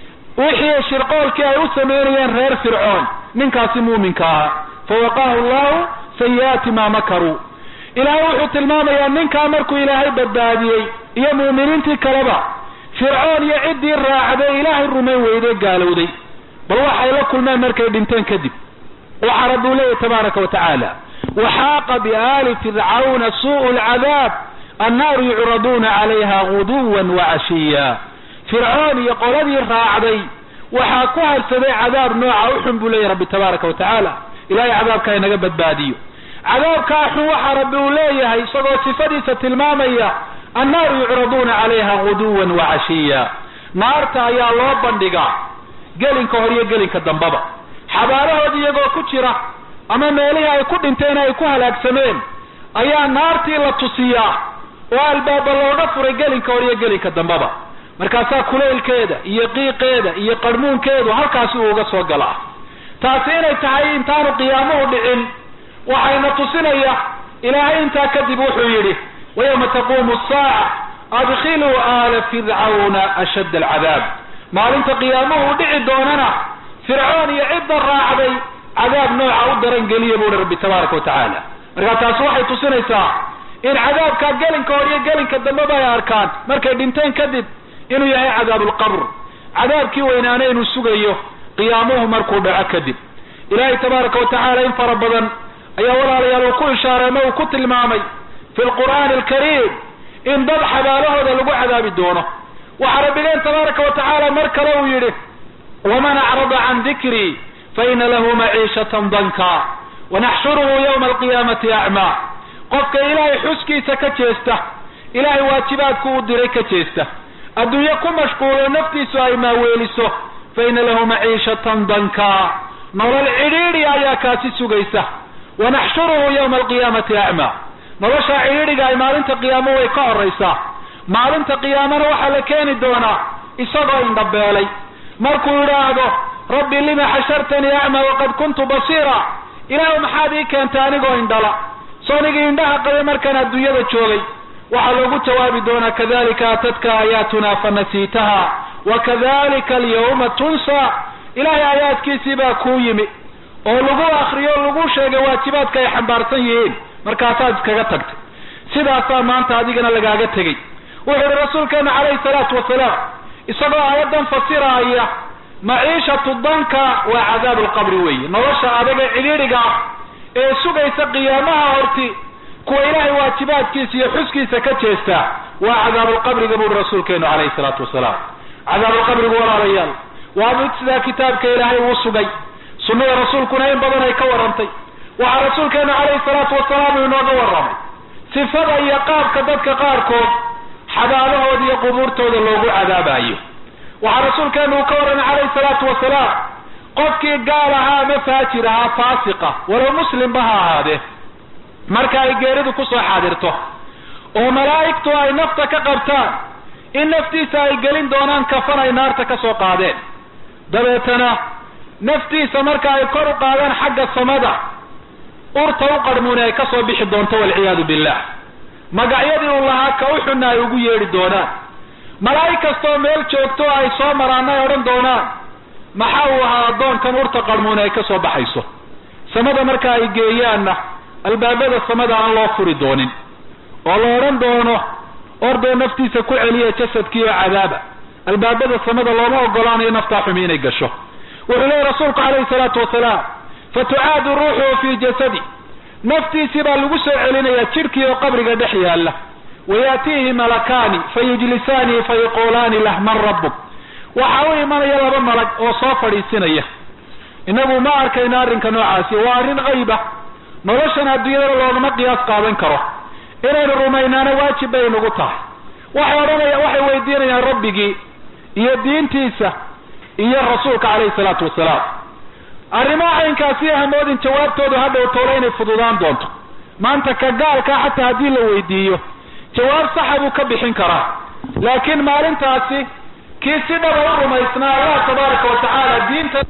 C: wixii shirqoolkii ay u sameynayeen reer fircoon ninkaasi muuminka ahaa fawaqaahu llahu sayi'aati maa makaruu ilaahay wuxuu tilmaamayaa ninkaa markuu ilaahay badbaadiyey iyo mu'miniintii kaleba fircoon iyo ciddii raacday ilaahay rumayn weyday gaalowday bal waxay la kulmeen markay dhinteen kadib waxaa rabbi u leeyahy tabaaraka wa tacaala waxaaqa biaali fircawna suu'u lcadaab annaaru yucraduuna calayha guduwan wacashiya fircoon iyo qoladii raacday waxaa ku harsaday cadaab nooca u xun buu leeyahy rabbi tabaaraka wa tacaala ilahay cadaabka inaga badbaadiyo cadaabkaa xun waxaa rabbi uu leeyahay isagoo sifadiisa tilmaamaya annaaru yucraduuna calayha guduwan wacashiya naarta ayaa loo bandhigaa gelinka hor iyo gelinka dambaba xabaalahoodi iyagoo ku jira ama meelihii ay ku dhinteen ay ku halaagsameen ayaa naartii la tusiyaa oo albaaba looga furay gelinka hor iyo gelinka dambaba markaasaa kuleylkeeda iyo qiiqeeda iyo qarhmuunkeedu halkaasi uu uga soo galaa taasi inay tahay intaanu qiyaamuhu dhicin waxayna tusinaya ilaahay intaa kadib wuxuu yidhi wayawma taquumu asaaca adkhiluu aala fircawna ashadda alcadaab maalinta qiyaamuhu u dhici doonana fircoon iyo cidda raacday cadaab nooca u daran geliya buuhi rabbi tabaaraka wa tacaala markaa taasi waxay tusinaysaa in cadaabkaa gelinka hor iyo gelinka dambeba ay arkaan markay dhinteen kadib inuu yahay cadaabulqabr cadaabkii weynaana inuu sugayo qiyaamuhu markuu dhaco kadib ilaahay tabaaraka wa tacaala in fara badan ayaa walaalayaal uu ku ishaaray ama uu ku tilmaamay fi lqur'aani alkariim in dad xabaalahooda lagu cadaabi doono waxaa rabbigeen tabaaraka wa tacaala mar kale uu yidhi waman acrada can dikrii faina lahu maciishatan danka wanaxshuruhu yawma alqiyaamati acmaa qofka ilaahay xuskiisa ka jeesta ilaahay waajibaadku uu diray ka jeesta adduunye ku mashquulo naftiisu ay maaweeliso faina lahu maciishatan danka nolol cidhiidhi ayaa kaasi sugaysa wanaxshuruhu yawma alqiyaamati acmaa noloshaa cidhiidhiga ay maalinta qiyaamo way ka horaysaa maalinta qiyaamana waxaa la keeni doonaa isagoo indhabeelay markuu yidhaahdo rabbi lima xashartanii acmaa waqad kuntu basiira ilaahu maxaad ii keentay anigoo indhala soonigii indhaha qabay markaan adduunyada joogay waxaa loogu jawaabi doonaa kadalika atadka aayaatuna fanasiitaha wakadalika alyawma tunsa ilahay aayaadkiisii baa kuu yimi oo lagu akriyo o lagu sheegay waajibaadka ay xambaarsan yihiin markaasaad iskaga tagtay sidaasaa maanta adigana lagaaga tegey wuxuu ihi rasuulkeenu calayhi salaatu wasalaam isagoo aayaddan fasiraaya maciishatu danka waa cadaabu lqabri weeye nolosha adaga cidhiidhiga ah ee sugaysa qiyaamaha horti kuwa ilaahay waajibaadkiisa iyo xuskiisa ka jeesta waa cadaabulqabriga buuhi rasuulkeenu calayhi salaatu wasalaam cadaabulqabrigu walaalayaal waa mid sidaa kitaabka ilaahay uu sugay sunnada rasuulkuna in badan ay ka warrantay waxaa rasuulkeenu calayhi salaatu wasalaam uu inooga warramay sifada iyo qaabka dadka qaarkood xabaalahooda iyo qubuurtooda loogu cadaabayo waxaa rasuulkeenu uu ka warramay calayhi salaatu wasalaam qofkii gaal ahaa ama faajir ahaa faasiqa walow muslimba ha ahaadee marka ay geeridu kusoo xaadirto oo malaa'igtu ay nafta ka qabtaan in naftiisa ay gelin doonaan kafan ay naarta ka soo qaadeen dabeetana naftiisa marka ay kor u qaadaan xagga samada urta u qarmuuni ay ka soo bixi doonto walciyaadu billah magacyadii uu lahaa ka u xunna ay ugu yeedhi doonaan malaa'ig kastoo meel joogto ay soo maraana ay odhan doonaan maxaa uu ahaa addoonkan urta qarmuuni ay ka soo baxayso samada marka ay geeyaanna albaabada samada aan loo furi doonin oo la odhan doono ordoo naftiisa ku celiya jasadkiioo cadaaba albaabada samada looma ogolaanayo naftaa xumi inay gasho wuxuu leeyahy rasuulku calayhi salaatu wasalaam fatucaadu ruuxuhu fii jasadi naftiisii baa lagu soo celinayaa jidhkii oo qabriga dhex yaalla wayaatiihi malakaani fayujlisaanii fayaquulaani lah man rabbuk waxaa u imanaya laba malag oo soo fadhiisinaya inagu ma arkayno arrinka noocaasi waa arrin qayba noloshan adduunyadana loogama qiyaas qaadan karo inaynu rumaynaana waajib bay nagu tahay waxay odhanaya waxay weydiinayaan rabbigii iyo diintiisa iyo rasuulka calayhi salaatu wasalaam arrimaha caynkaasi hamoodin jawaabtoodu hadhow toole inay fududaan doonto maanta ka gaalkaa xataa haddii la weydiiyo jawaab saxa buu ka bixin karaa laakiin maalintaasi kii si dhaba u rumaysnaa allah tabaaraka wa tacaala diinta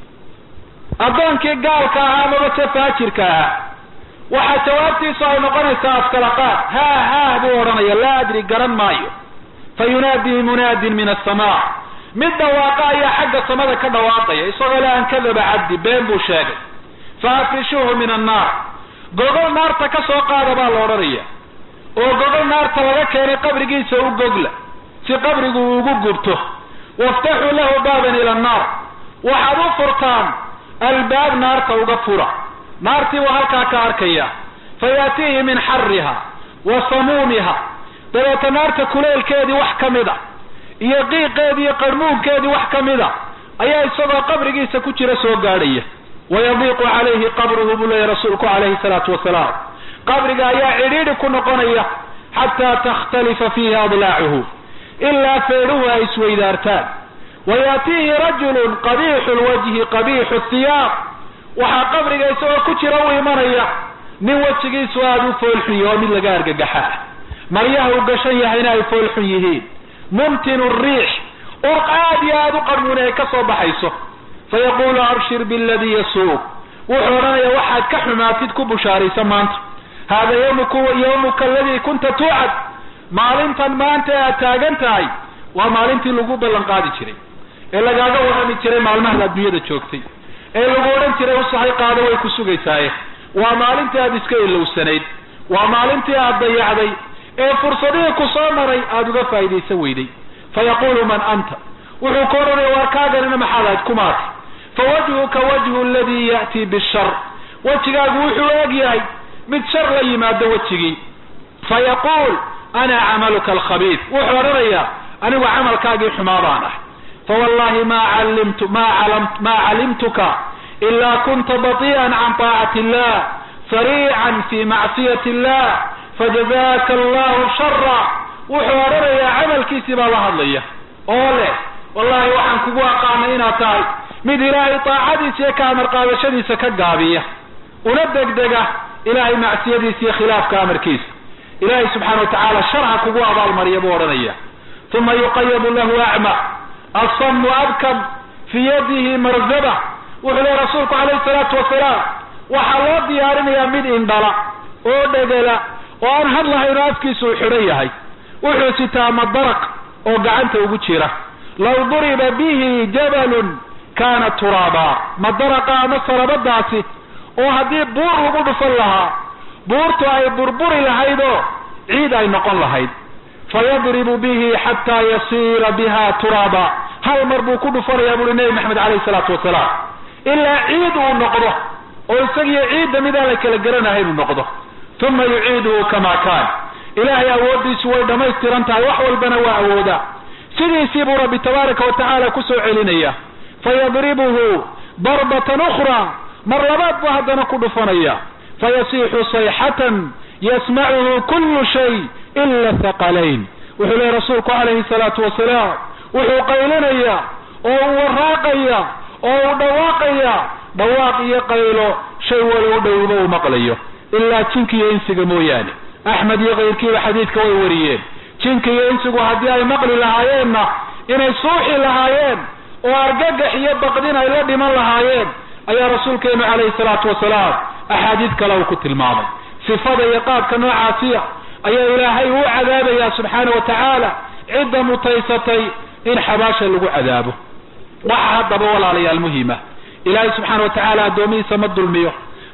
C: addoonkii gaalka ahaa amaba se faajirka ahaa waxaa jawaabtiisu ay noqonaysaa askalaqaad haa haah buu odhanaya laa adri garan maayo fa yunaadii munaadin min asamaa mid dhawaaqa ayaa xagga samada ka dhawaaqaya isagoo le an kadaba cabdi been buu sheegay fa afrishuuhu min annaar gogol naarta ka soo qaada baa la odhanaya oo gogol naarta laga keenay qabrigiisa u gogla si qabrigu uu ugu gubto waftaxuu lahu baaban ila annaar waxaad u furtaan albaab naarta uga fura naartii buu halkaa ka arkaya fa yaatiihi min xariha wa samuumiha dabeeta naarta kuleelkeedii wax ka mid a iyo qiiqeedii iyo qarmuunkeedii wax ka mid a ayaa isagoo qabrigiisa ku jira soo gaadhaya wayadiiqu calayhi qabruhu buu leeyahy rasuulku calayhi salaatu wasalaam qabriga ayaa cidhiidhi ku noqonaya xataa takhtalifa fiihi adlaacuhu ilaa feedhuhu ay isweydaartaan wayaatiihi rajulun qabiixu lwajhi qabiixu thiyaab waxaa qabriga isagoo ku jira u imanaya nin wejigiisu aada u foolxun yaho mid laga argagaxaa maryaha uu gashan yahayna ay foolxun yihiin mumtinu riix urq aad iyo aada u qarmuuni ay ka soo baxayso fayaqulu abshir biladii yasuuq wuxuu odhanaya waxaad ka xumaatid ku bushaaraysa maanta hada ymk yawmuka aladii kunta tuucad maalintan maanta aad taagan tahay waa maalintii lagu ballan qaadi jiray ee lagaaga warrami jiray maalmaha adduunyada joogtay ee lagu odhan jiray usahay qaado way ku sugaysaaye waa maalintii aad iska ilowsanayd waa maalintii aad dayacday ee fursadihii ku soo maray aada uga faa'iidaysan weyday fayaqulu man anta wuxuu ka odhanaya waar kaaganina maxaad ahayd kumaati fawajhuka wajhu aladii ya'tii bishar wejigaagu wuxuu eg yahay mid shar la yimaado wejigii fayaquul ana camaluka alkhabiid wuxuu odhanayaa anigu camalkaagii xumaa baan ah fawallahi ma calimtu ma calam ma calimtuka ilaa kunta bati'an can taacati illah sariican fi macsiyati illah fajazaka allahu shara wuxuu odhanayaa camalkiisii baa la hadlaya oo leh wallahi waxaan kugu aqaanay inaad tahay mid ilaahay taacadiisa iyo ka amar qaadashadiisa ka gaabiya una degdega ilahay macsiyadiisa iyo khilaafka amarkiisa ilahay subxaana watacaala sharha kugu abaalmariya buu odhanaya uma yuqayabu lahu acma asamu abkam fii yadihi marzaba wuxuu lehy rasuulku calayhi salaatu wasalaam waxaa loo diyaarinayaa mid indhala oo dhegela oo aan hadlahayn oo afkiisa uu xidhan yahay wuxuu sitaa madaraq oo gacanta ugu jira law duriba bihi jabalun kana turaaba madaraqa ama salabadaasi oo haddii buur lagu dhufan lahaa buurtu ay burburi lahayd oo ciid ay noqon lahayd fayadribu bihi xataa yasiira biha turaaba hal mar buu ku dhufanayaa buuri nebi maxamed calayhi salaatu wasalaam ilaa ciid uu noqdo oo isagiyo ciidda midaan la kala garanahayn uu noqdo uma yuciiduhu kama kaan ilaahay awooddiisu way dhammaystiran tahay wax walbana waa awoodaa sidiisii buu rabbi tabaaraka wa tacaala ku soo celinaya fayadribuhu darbatan ukhraa mar labaad buu haddana ku dhufanaya fayasiixu sayxatan yasmacuhu kullu shay ila thaqalayn wuxuu lehy rasuulku calayhi salaatu wasalaam wuxuu qaylinayaa oo uu waraaqaya oo uu dhawaaqaya dhawaaq iyo qaylo shay wali u dhowba uu maqlayo ilaa jinka iyo insiga mooyaane axmed iyo kayrkiiba xadiidka way wariyeen jinka iyo insigu haddii ay maqli lahaayeenna inay suuxi lahaayeen oo argagax iyo baqdin ay la dhiman lahaayeen ayaa rasuulkeenu calayhi salaatu wasalaam axaadiid kale uu ku tilmaamay sifada iyo qaabka noocaasiya ayaa ilaahay uu cadaabayaa subxaana wa tacaala cidda mutaysatay in xabaasha lagu cadaabo waxa haddaba walaalayaal muhima ilaahay subxaana wa tacaala addoomihiisa ma dulmiyo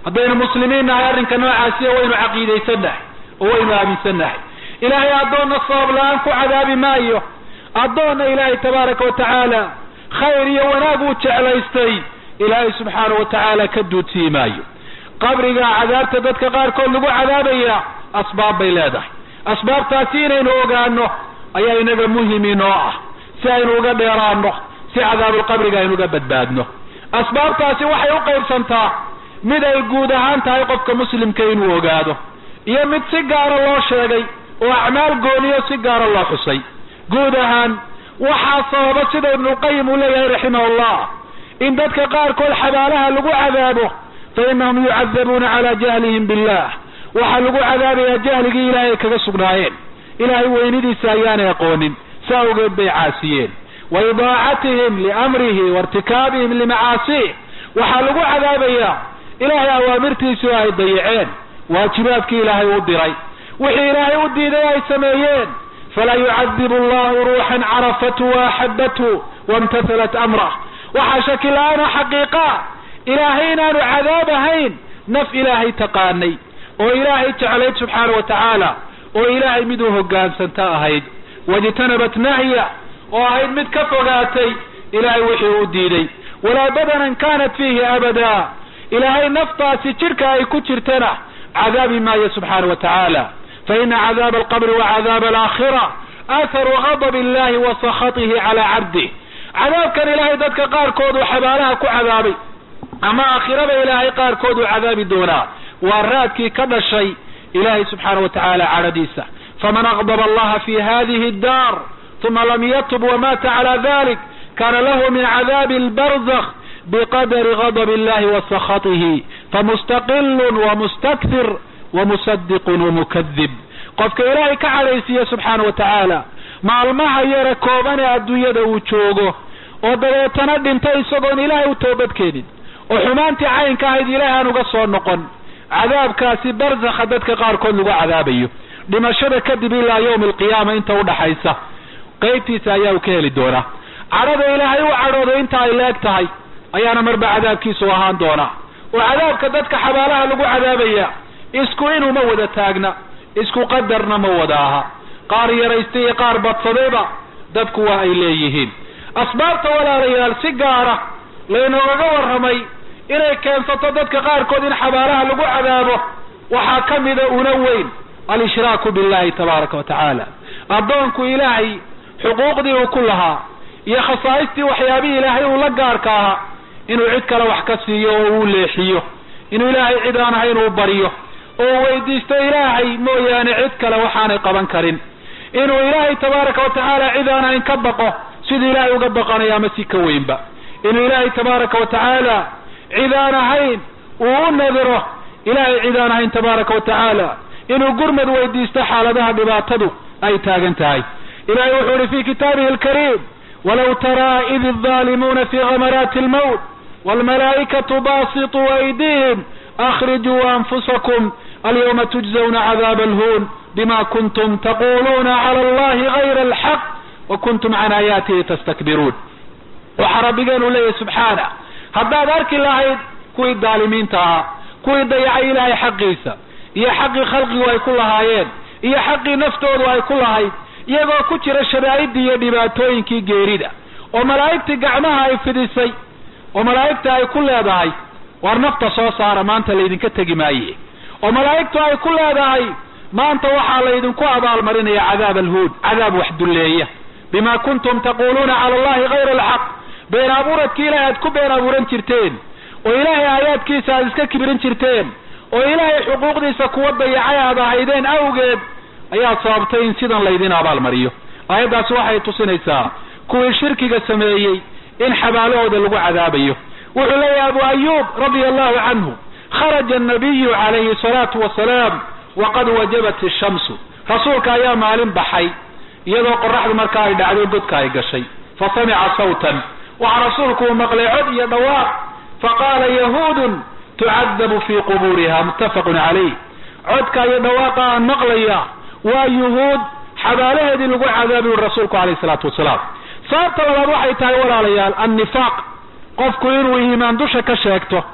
C: haddaynu muslimiin nahay arrinka noocaasiya waynu caqiidaysannahay oo waynu aaminsannahay ilaahay addoonna sabab la-aan ku cadaabi maayo addoonna ilaahay tabaaraka wa tacaala khayr iyo wanaag uu jeclaystay ilaahay subxaanahu wa tacaala ka duudsii maayo qabriga cadaabta dadka qaarkood lagu cadaabaya asbaab bay leedahay asbaabtaasi inaynu ogaano ayaa inaga muhimi noo ah si aynu uga dheeraano si cadaabulqabriga aynu uga badbaadno asbaabtaasi waxay u qaybsantaa mid ay guud ahaan tahay qofka muslimka inuu ogaado iyo mid si gaara loo sheegay oo acmaal gooniyo si gaara loo xusay guud ahaan waxaa sababa sida ibnulqayim uu leeyahay raximahullah in dadka qaarkood xabaalaha lagu cadaabo fa inahum yucadabuuna calaa jahlihim billah waxaa lagu cadaabayaa jahligii ilaahay ay kaga sugnaayeen ilaahay weynidiisa ayaanay aqoonin saa awgeed bay caasiyeen wa idaacatihim liamrihi wairtikaabihim limacaasih waxaa lagu cadaabayaa ilaahay awaamirtiisii oo ay dayaceen waajibaadkii ilaahay u diray wixii ilaahay u diiday ay sameeyeen falaa yucadibu allahu ruuxan carafatu waaxabatu waimtathalat amrah waxaa shaki la-aana xaqiiqa ilaahay inaanu cadaab ahayn naf ilaahay taqaanay oo ilaahay jeclayd subxaana wa tacaala oo ilaahay mid u hogaansanta ahayd wajtanabat nahya oo ahayd mid ka fogaatay ilaahay wixii u diiday walaa badanan kanat fiihi abada ilaahay naftaasi jidhka ay ku jirtana cadaabi maayo subxaana wa tacaala faina cadaaba alqabri wa cadaaba alaakhira atharu gadab illahi wa sakhatihi calaa cabdih cadaabkan ilaahay dadka qaarkood uu xabaalaha ku cadaabay ama aakhirada ilaahay qaarkood uu cadaabi doonaa waa raadkii ka dhashay ilahay subxaana wa tacaala cadhadiisa faman aqdaba allaha fi hadihi اdar uma lam yatub wamata cala dalik kana lahu min cadaabi اlbarzakh biqadri gadb illahi wa sakhatihi famustaqilun wamustakthir wamusadiqun wamukadib qofka ilaahay ka cadhaysiiya subxaana wa tacaala maalmaha yara kooban ee adduunyada uu joogo oo dabeetana dhintay isagoon ilaahay u toobadkeenin oo xumaantii caynka ahayd ilaahay aan uga soo noqon cadaabkaasi barzakha dadka qaarkood lagu cadaabayo dhimashada kadib ilaa yawmi alqiyaama inta udhaxaysa qaybtiisa ayaa uu ka heli doonaa cadhada ilaahay u cadhooday inta ay leeg tahay ayaana marba cadaabkiisu ahaan doonaa oo cadaabka dadka xabaalaha lagu cadaabaya isku inuma wada taagna isku qadarna ma wada aha qaar yaraystay iyo qaar badsadayba dadku waa ay leeyihiin asbaabta walaalayaal si gaara laynoogaga warramay inay keensato dadka qaarkood in xabaalaha lagu cadaabo waxaa ka mida una weyn al-ishraaku billahi tabaaraka wa tacaala addoonku ilaahay xuquuqdii uu ku lahaa iyo khasaa'istii waxyaabihii ilaahay uu la gaarka ahaa inuu cid kale wax ka siiyo oo uu leexiyo inuu ilaahay cid aan ahayn uu baryo oo weydiisto ilaahay mooyaane cid kale waxaanay qaban karin inuu ilaahay tabaaraka wa tacaala cid aan ahayn ka baqo siduu ilaahay uga baqanayo ama si ka weynba inuu ilaahay tabaaraka wa tacaala cid aan ahayn uu u nadiro ilaahay cid aan ahayn tabaaraka wa tacaala inuu gurmad weydiisto xaaladaha dhibaatadu ay taagan tahay ilahay wuxuu ihi fi kitaabihi alkariim walaw taraa id الظaalimuuna fi gamaraati اlmowt wاlmalaa'ikatu basituu aydihim akrijuu anfusakum alyawma tujzawna cadaab alhuun bima kuntum taquluuna clى allahi gayra alxaq wakuntum can aayaatihi tastakbiruun waxaa rabbigeenu leeyahy subxaana haddaad arki lahayd kuwii daalimiinta ahaa kuwii dayacay ilaahay xaqiisa iyo xaqii khalqigu ay ku lahaayeen iyo xaqii naftoodu ay ku lahayd iyagoo ku jira shadaa'idii iyo dhibaatooyinkii geerida oo malaa'igtii gacmaha ay fidisay oo malaa'igta ay ku leedahay war nafta soo saara maanta laydinka tegi maaye oo malaa'igtu ay ku leedahay maanta waxaa laydinku abaalmarinaya cadaab alhuud cadaab wax dulleeya bima kuntum taquluuna cala allahi gayra alxaq been abuuradkii ilahay aad ku been abuuran jirteen oo ilaahay aayaadkiisa aad iska kibirin jirteen oo ilaahay xuquuqdiisa kuwa dayacay aad ahaydeen awgeed ayaa sababtay in sidan laydin abaalmariyo aayaddaasi waxay tusinaysaa kuwii shirkiga sameeyey in xabaalahooda lagu cadaabayo wuxuu leeyahay abu ayub radia allahu canhu kharaja annabiyu calayhi salaatu wasalaam waqad wajabat ishamsu rasuulka ayaa maalin baxay iyadoo qoraxdu markaa ay dhacdo godka ay gashay fa samica sawtan waxaa rasuulku uu maqlay cod iyo dhawaaq faqaala yahuudun tucadabu fii qubuuriha muttafaqun calayh codka iyo dhawaaqa aan maqlaya waa yuhuud xabaalaheedii lagu cadaabi uri rasuulku alayh salaatu wasalaam sababta labaad waxay tahay walaalayaal annifaaq qofku inuu iimaan dusha ka sheegto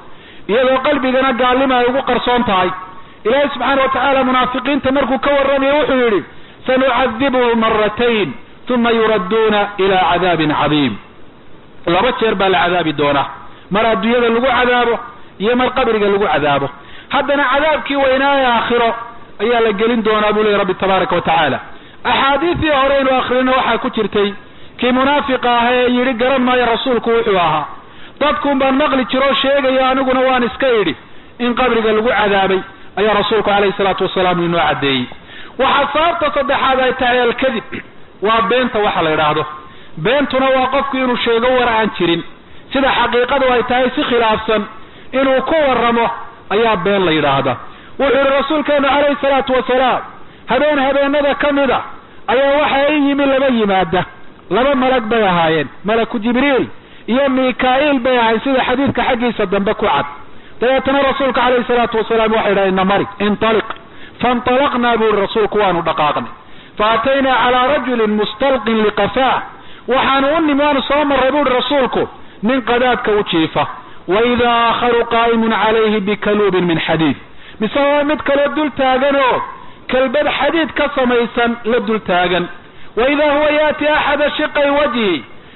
C: iyadoo qalbigana gaalima ay ugu qarsoon tahay ilaahay subxaana watacaala munaafiqiinta markuu ka warramayo wuxuu yidhi sanucadibuhu maratayn uma yuradduuna ila cadaabin cadiim laba jeer baa la cadaabi doonaa mar adduunyada lagu cadaabo iyo mar qabriga lagu cadaabo haddana cadaabkii weynaa ee aakhiro ayaa la gelin doonaa buu leey rabbi tabaaraka wa tacaala axaadiidii hore inu akhrino waxaa ku jirtay kii munaafiqa ah ee yidhi garan maayo rasuulku wuxuu ahaa dadkuun baan maqli jiroo sheegayo aniguna waan iska idhi in qabriga lagu cadaabay ayaa rasuulku calayhi salaatu wasalaam inoo caddeeyey waxaa sababta saddexaad ay tahay alkadib waa beenta waxa la yidhaahdo beentuna waa qofku inuu sheego war aan jirin sida xaqiiqadu ay tahay si khilaafsan inuu ku warramo ayaa been la yidhaahda wuxuu yihi rasuulkeenu calayhi salaatu wasalaam habeen habeenada ka mida ayaa waxa i yimi laba yimaada laba malag bay ahaayeen malaku jibriil iyo mika-iil bay ahayn sida xadiidka xaggiisa dambe ku cad dabeetana rasuulka calayhi salaatu wasalaam waxay idhaha ina mari intaliq faintalaqnaa buu yihi rasuulku waanu dhaqaaqnay faataynaa calaa rajulin mustalqin liqafaa waxaanu u nimi waanu soo marray bu uhi rasuulku nin qadaadka u jiifa waidaa aakharu qaa'imun calayhi bikaluubin min xadiid mise waa mid kaloo dul taagan oo kelbad xadiid ka samaysan la dul taagan waidaa huwa yaati axada shiqay wajhi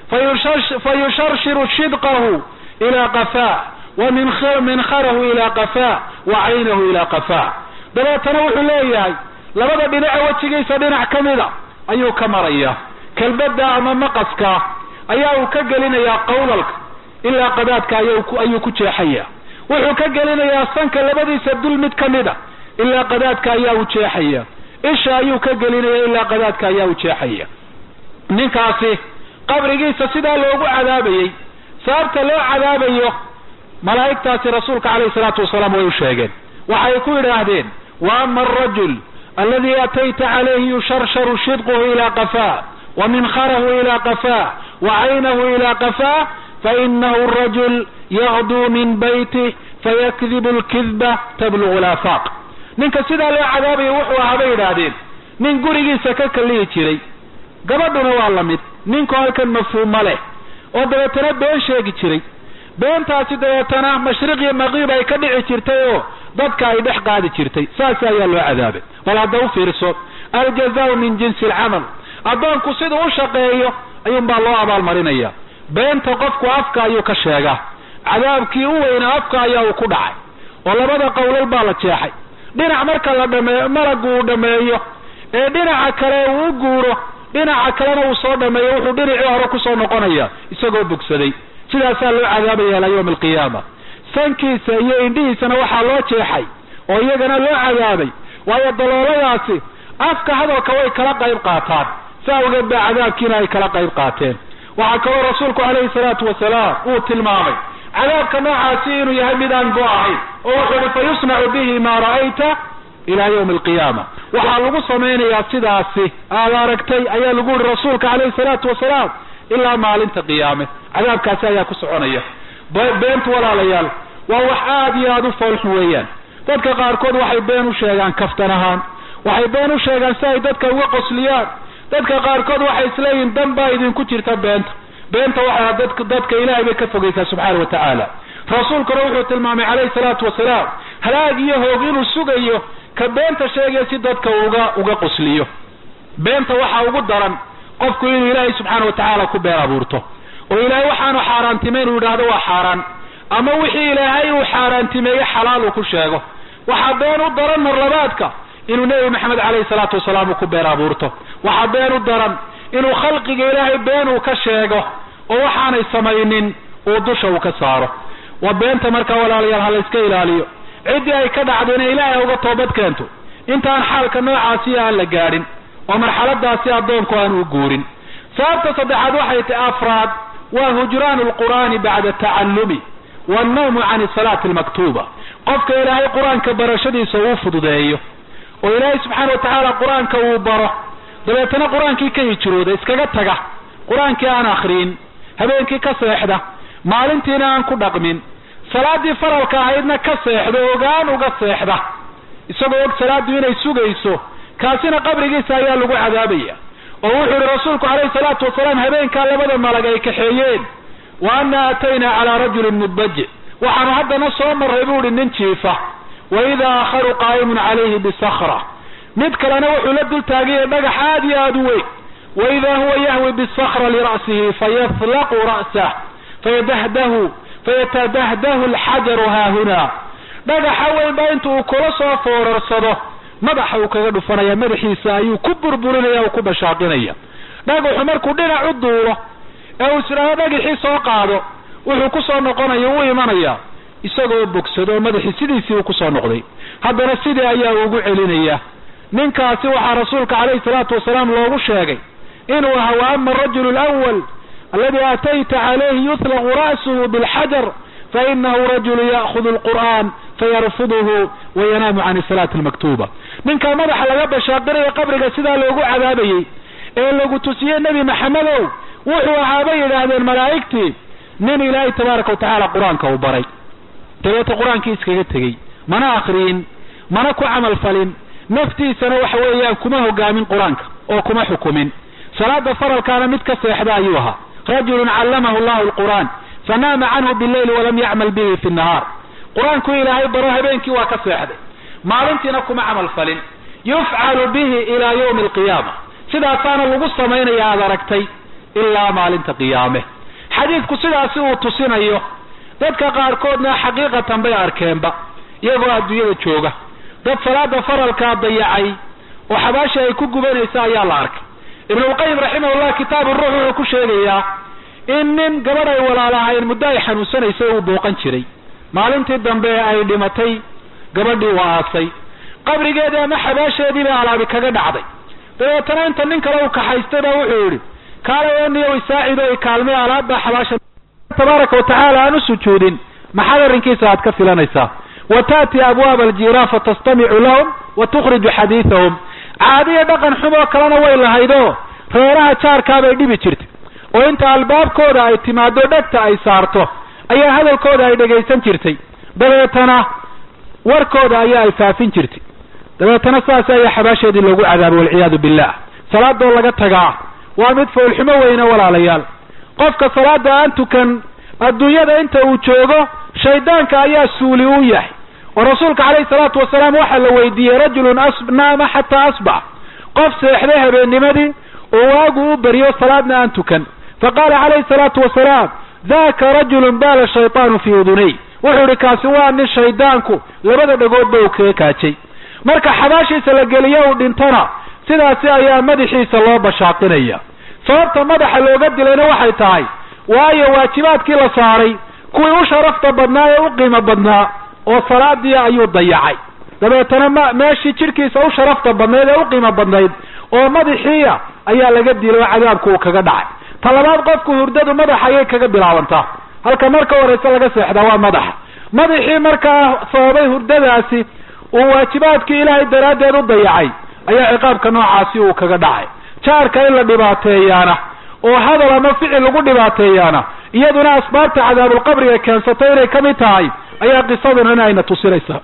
C: fayusharshiru shidqahu ilaa qafaa wa minkharahu ilaa qafaa wa caynahu ilaa qafaa dabeetana wuxuu leeyahay labada dhinace wejigiisa dhinac ka mida ayuu ka maraya kelbada ama maqaska ayaa uu ka gelinayaa qawlalka ilaa qadaadka ayuu ku jeexaya wuxuu ka gelinayaa sanka labadiisa dul mid ka mida ilaa qadaadka ayaa u jeexaya isha ayuu ka gelinaya ilaa qadaadka ayaa u jeexaya ninkaasi qabrigiisa sidaa loogu cadaabayey sababta loo cadaabayo malaa'igtaasi rasuulka calayhi salaatu wasalaam way u sheegeen waxay ku yidhaahdeen wa ama arajul aladi atayta calayhi yusharsharu shidquhu ilaa qafaa wa minkharahu ilaa qafaa wa caynahu ilaa qafaa fainahu rajul yaqduu min baytih fayakdibu lkidba tablugu laafaaq ninka sidaa loo cadaabayo wuxuu ahaa bay yidhaahdeen nin gurigiisa ka kalihi jiray gabadhuna waa la mid ninku halkan mafhuuma leh oo dabeetana been sheegi jiray beentaasi dabeetana mashriq iyo maqiib ay ka dhici jirtay oo dadka ay dhex qaadi jirtay saas ayaa loo cadaabay bal hadda u fiirso aljazaau min jinsi alcamal addoonku siduu u shaqeeyo ayuunbaa loo abaalmarinaya beenta qofku afka ayuu ka sheegaa cadaabkii u weynaa afka ayaa uu ku dhacay oo labada qowlal baa la jeexay dhinac marka la dhameeyo malagu uu dhameeyo ee dhinaca kale uu u guuro dhinaca kalena uu soo dhameeyo wuxuu dhinacii hore kusoo noqonaya isagoo bogsaday sidaasaa loo cadaabaya ilaa yawmi alqiyaama sankiisa iyo indhihiisana waxaa loo jeexay oo iyagana loo cadaabay waayo dalooladaasi afka hadalka way kala qayb qaataan si awgeed baa cadaabkiina ay kala qayb qaateen waxaa kaloo rasuulku calayhi salaatu wasalaam uu tilmaamay cadaabka noocaasi inuu yahay mid aan go ahayn oo wuxuu uhi fa yusnacu bihi maa ra'ayta ilaa yawmi alqiyaama waxaa lagu samaynayaa sidaasi aad aragtay ayaa lagu yihi rasuulka calayhi salaatu wasalaam ilaa maalinta qiyaame cadaabkaasi ayaa ku soconaya beentu walaalayaal waa wax aad iyo aada u foolxun weeyaan dadka qaarkood waxay been u sheegaan kaftan ahaan waxay been u sheegaan si ay dadka uga qosliyaan dadka qaarkood waxay isleeyihin dan baa idinku jirta beenta beenta waxaa dadka dadka ilaahay bay ka fogeysaa subxaana wa tacaala rasuulkuna wuxuu tilmaamay calayhi salaatu wasalaam halaag iyo hoog inuu sugayo ka beenta sheegaya si dadka uga uga qosliyo beenta waxaa ugu daran qofku inuu ilaahay subxaana wa tacaala ku been abuurto oo ilaahay waxaanu xaaraantimeyn uu yidhaahdo waa xaaraan ama wixii ilaahay uu xaaraantimeeye xalaal uu ku sheego waxaa been u daran marlabaadka inuu nebi maxamed calayhi salaatu wasalaam uu ku been abuurto waxaa been u daran inuu khalqiga ilaahay been uu ka sheego oo waxaanay samaynin uu dusha uu ka saaro waa beenta markaa walaalayaal ha la iska ilaaliyo ciddii ay ka dhacdo inay ilaahay uga toobad keento intaan xaalka noocaasi aan la gaadhin oo marxaladaasi addoonku aan u guurin sababta saddexaad waxay tahay afraad waa hujraanu lqur'aani bacda tacallumi wannawmu can salaati almaktuuba qofka ilaahay qur-aanka barashadiisa uu fududeeyo oo ilaahay subxaana wa tacaala qur-aanka uu baro dabeetana qur-aankii ka hijrooda iskaga taga qur-aankii aan akriin habeenkii ka seexda maalintiina aan ku dhaqmin salaadii faralka ahaydna ka seexda ogaan uga seexda isagoo og salaadu inay sugayso kaasina qabrigiisa ayaa lagu cadaabaya oo wuxuu yihi rasuulku calayhi salaatu wasalaam habeenkaa labada malag ay kaxeeyeen wa ana aataynaa calaa rajulin mudbajic waxaanu haddana soo marray buu ihi nin jiifa wa idaa aakharu qaa'imun calayhi bisakra mid kalena wuxuu la dul taaganyay dhagax aad iyo aada u weyn wa idaa huwa yahwi bisakra lira'sihi fayatlaqu ra'sah fayadahdahu fayatadahdahu alxajaru haahuna dhagaxa weyn baa inta uu kula soo foorarsado madaxa uu kaga dhufanaya madaxiisa ayuu ku burburinaya o ku bashaaqinaya dhagaxu markuu dhinac u duulo ee uu isdhaado dhagaxii soo qaado wuxuu kusoo noqonaya u imanaya isagoo bogsado oo madaxii sidiisii uu kusoo noqday haddana sidii ayaa ugu celinaya ninkaasi waxaa rasuulka calayhi salaatu wasalaam loogu sheegay inuu ahaa wa ama arajulu alawal aladi aatayta calayhi yutlaqu ra'suhu bilxajar fainahu rajulu ya'hudu alqur'an fayarfuduhu wayanaamu can salaati almaktuba ninkaa madaxa laga bashaaqinayo qabriga sidaa loogu cadaabayey ee lagu tusiyey nebi maxamedow wuxuu ahaabay yidhaahdeen malaa'igtii nin ilaahay tabaaraka watacaala qur-aanka uu baray dabeeta qur-aankii iskaga tegey mana akriyin mana ku camal falin naftiisana waxa weeyaan kuma hogaamin qur-aanka oo kuma xukumin salaada faralkaana mid ka seexda ayuu ahaa rajulun callamahu llahu alqur'aan fanaama canhu billayli walam yacmal bihi fi nnahaar qur-aanku ilaahay baro habeenkii waa ka seexday maalintiina kuma camal falin yufcalu bihi ilaa yawmi alqiyaama sidaasaana lagu samaynaya aada aragtay ilaa maalinta qiyaame xadiidku sidaasi uu tusinayo dadka qaarkoodna xaqiiqatan bay arkeenba iyagoo adduunyada jooga dad salaada faralkaa dayacay oo xabaasha ay ku gubanaysa ayaa la arkay ibnulqayim raximahullah kitaabu ruux wuxuu ku sheegayaa in nin gabadh ay walaalahayn muddo ay xanuunsanaysay uu booqan jiray maalintii dambe ay dhimatay gabadhii waa aasay qabrigeedii ama xabaasheedii bay alaabi kaga dhacday dabeetana inta nin kale uu kaxaystay baa wuxuu yidhi kaalay niyo isaacido ay kaalmay alaabbaa xabaasha tabaaraka watacaala aan u sujuudin maxaad arrinkiisa aad ka filanaysaa wa taati abwaaba aljiiraan fatastamicu lahum wa tukhriju xadiidahum caadiya dhaqan xumoo kalena way lahaydoo reeraha jaarkaabay dhibi jirtay oo inta albaabkooda ay timaado dhegta ay saarto ayaa hadalkooda ay dhegaysan jirtay dabeetana warkooda ayaa ay faafin jirtay dabeetana saas ayaa xabaasheedii loogu cadaabay walciyaadu billah salaadoo laga tagaa waa mid foolxumo weyne walaalayaal qofka salaada aan tukan adduunyada inta uu joogo shaydaanka ayaa suuli u yahay oo rasuulka calayhi salaatu wasalaam waxaa la weydiiyey rajulun naama xataa asbax qof seexday habeennimadii oo waagu u beriyo salaadna aan tukan faqaala calayhi salaatu wasalaam daka rajulun baala shaytaanu fii udunay wuxuu idhi kaasi waa nin shaydaanku labada dhagoodba uu kaga kaajay marka xabaashiisa la geliyo uu dhintona sidaasi ayaa madaxiisa loo bashaaqinaya sababta madaxa looga dilayna waxay tahay waayo waajibaadkii la saaray kuwii u sharafta badnaa ee u qiimo badnaa oo salaadii ayuu dayacay dabeetana ma meeshii jidhkiisa u sharafta badnayd ee u qiimo badnayd oo madaxiiya ayaa laga dilay oo cadaabku uu kaga dhacay ta labaad qofku hurdadu madaxa ayay kaga bilaabantaa halka marka horeyse laga seexdaa waa madaxa madaxii markaa sababay hurdadaasi uu waajibaadkii ilaahay daraaddeed u dayacay ayaa ciqaabka noocaasi uu kaga dhacay jaarka in la dhibaateeyaana oo hadal ama ficil lagu dhibaateeyaana iyaduna asbaabta cadaabulqabriga keensatay inay ka mid tahay ayaa qisaduna ayna tusinaysaa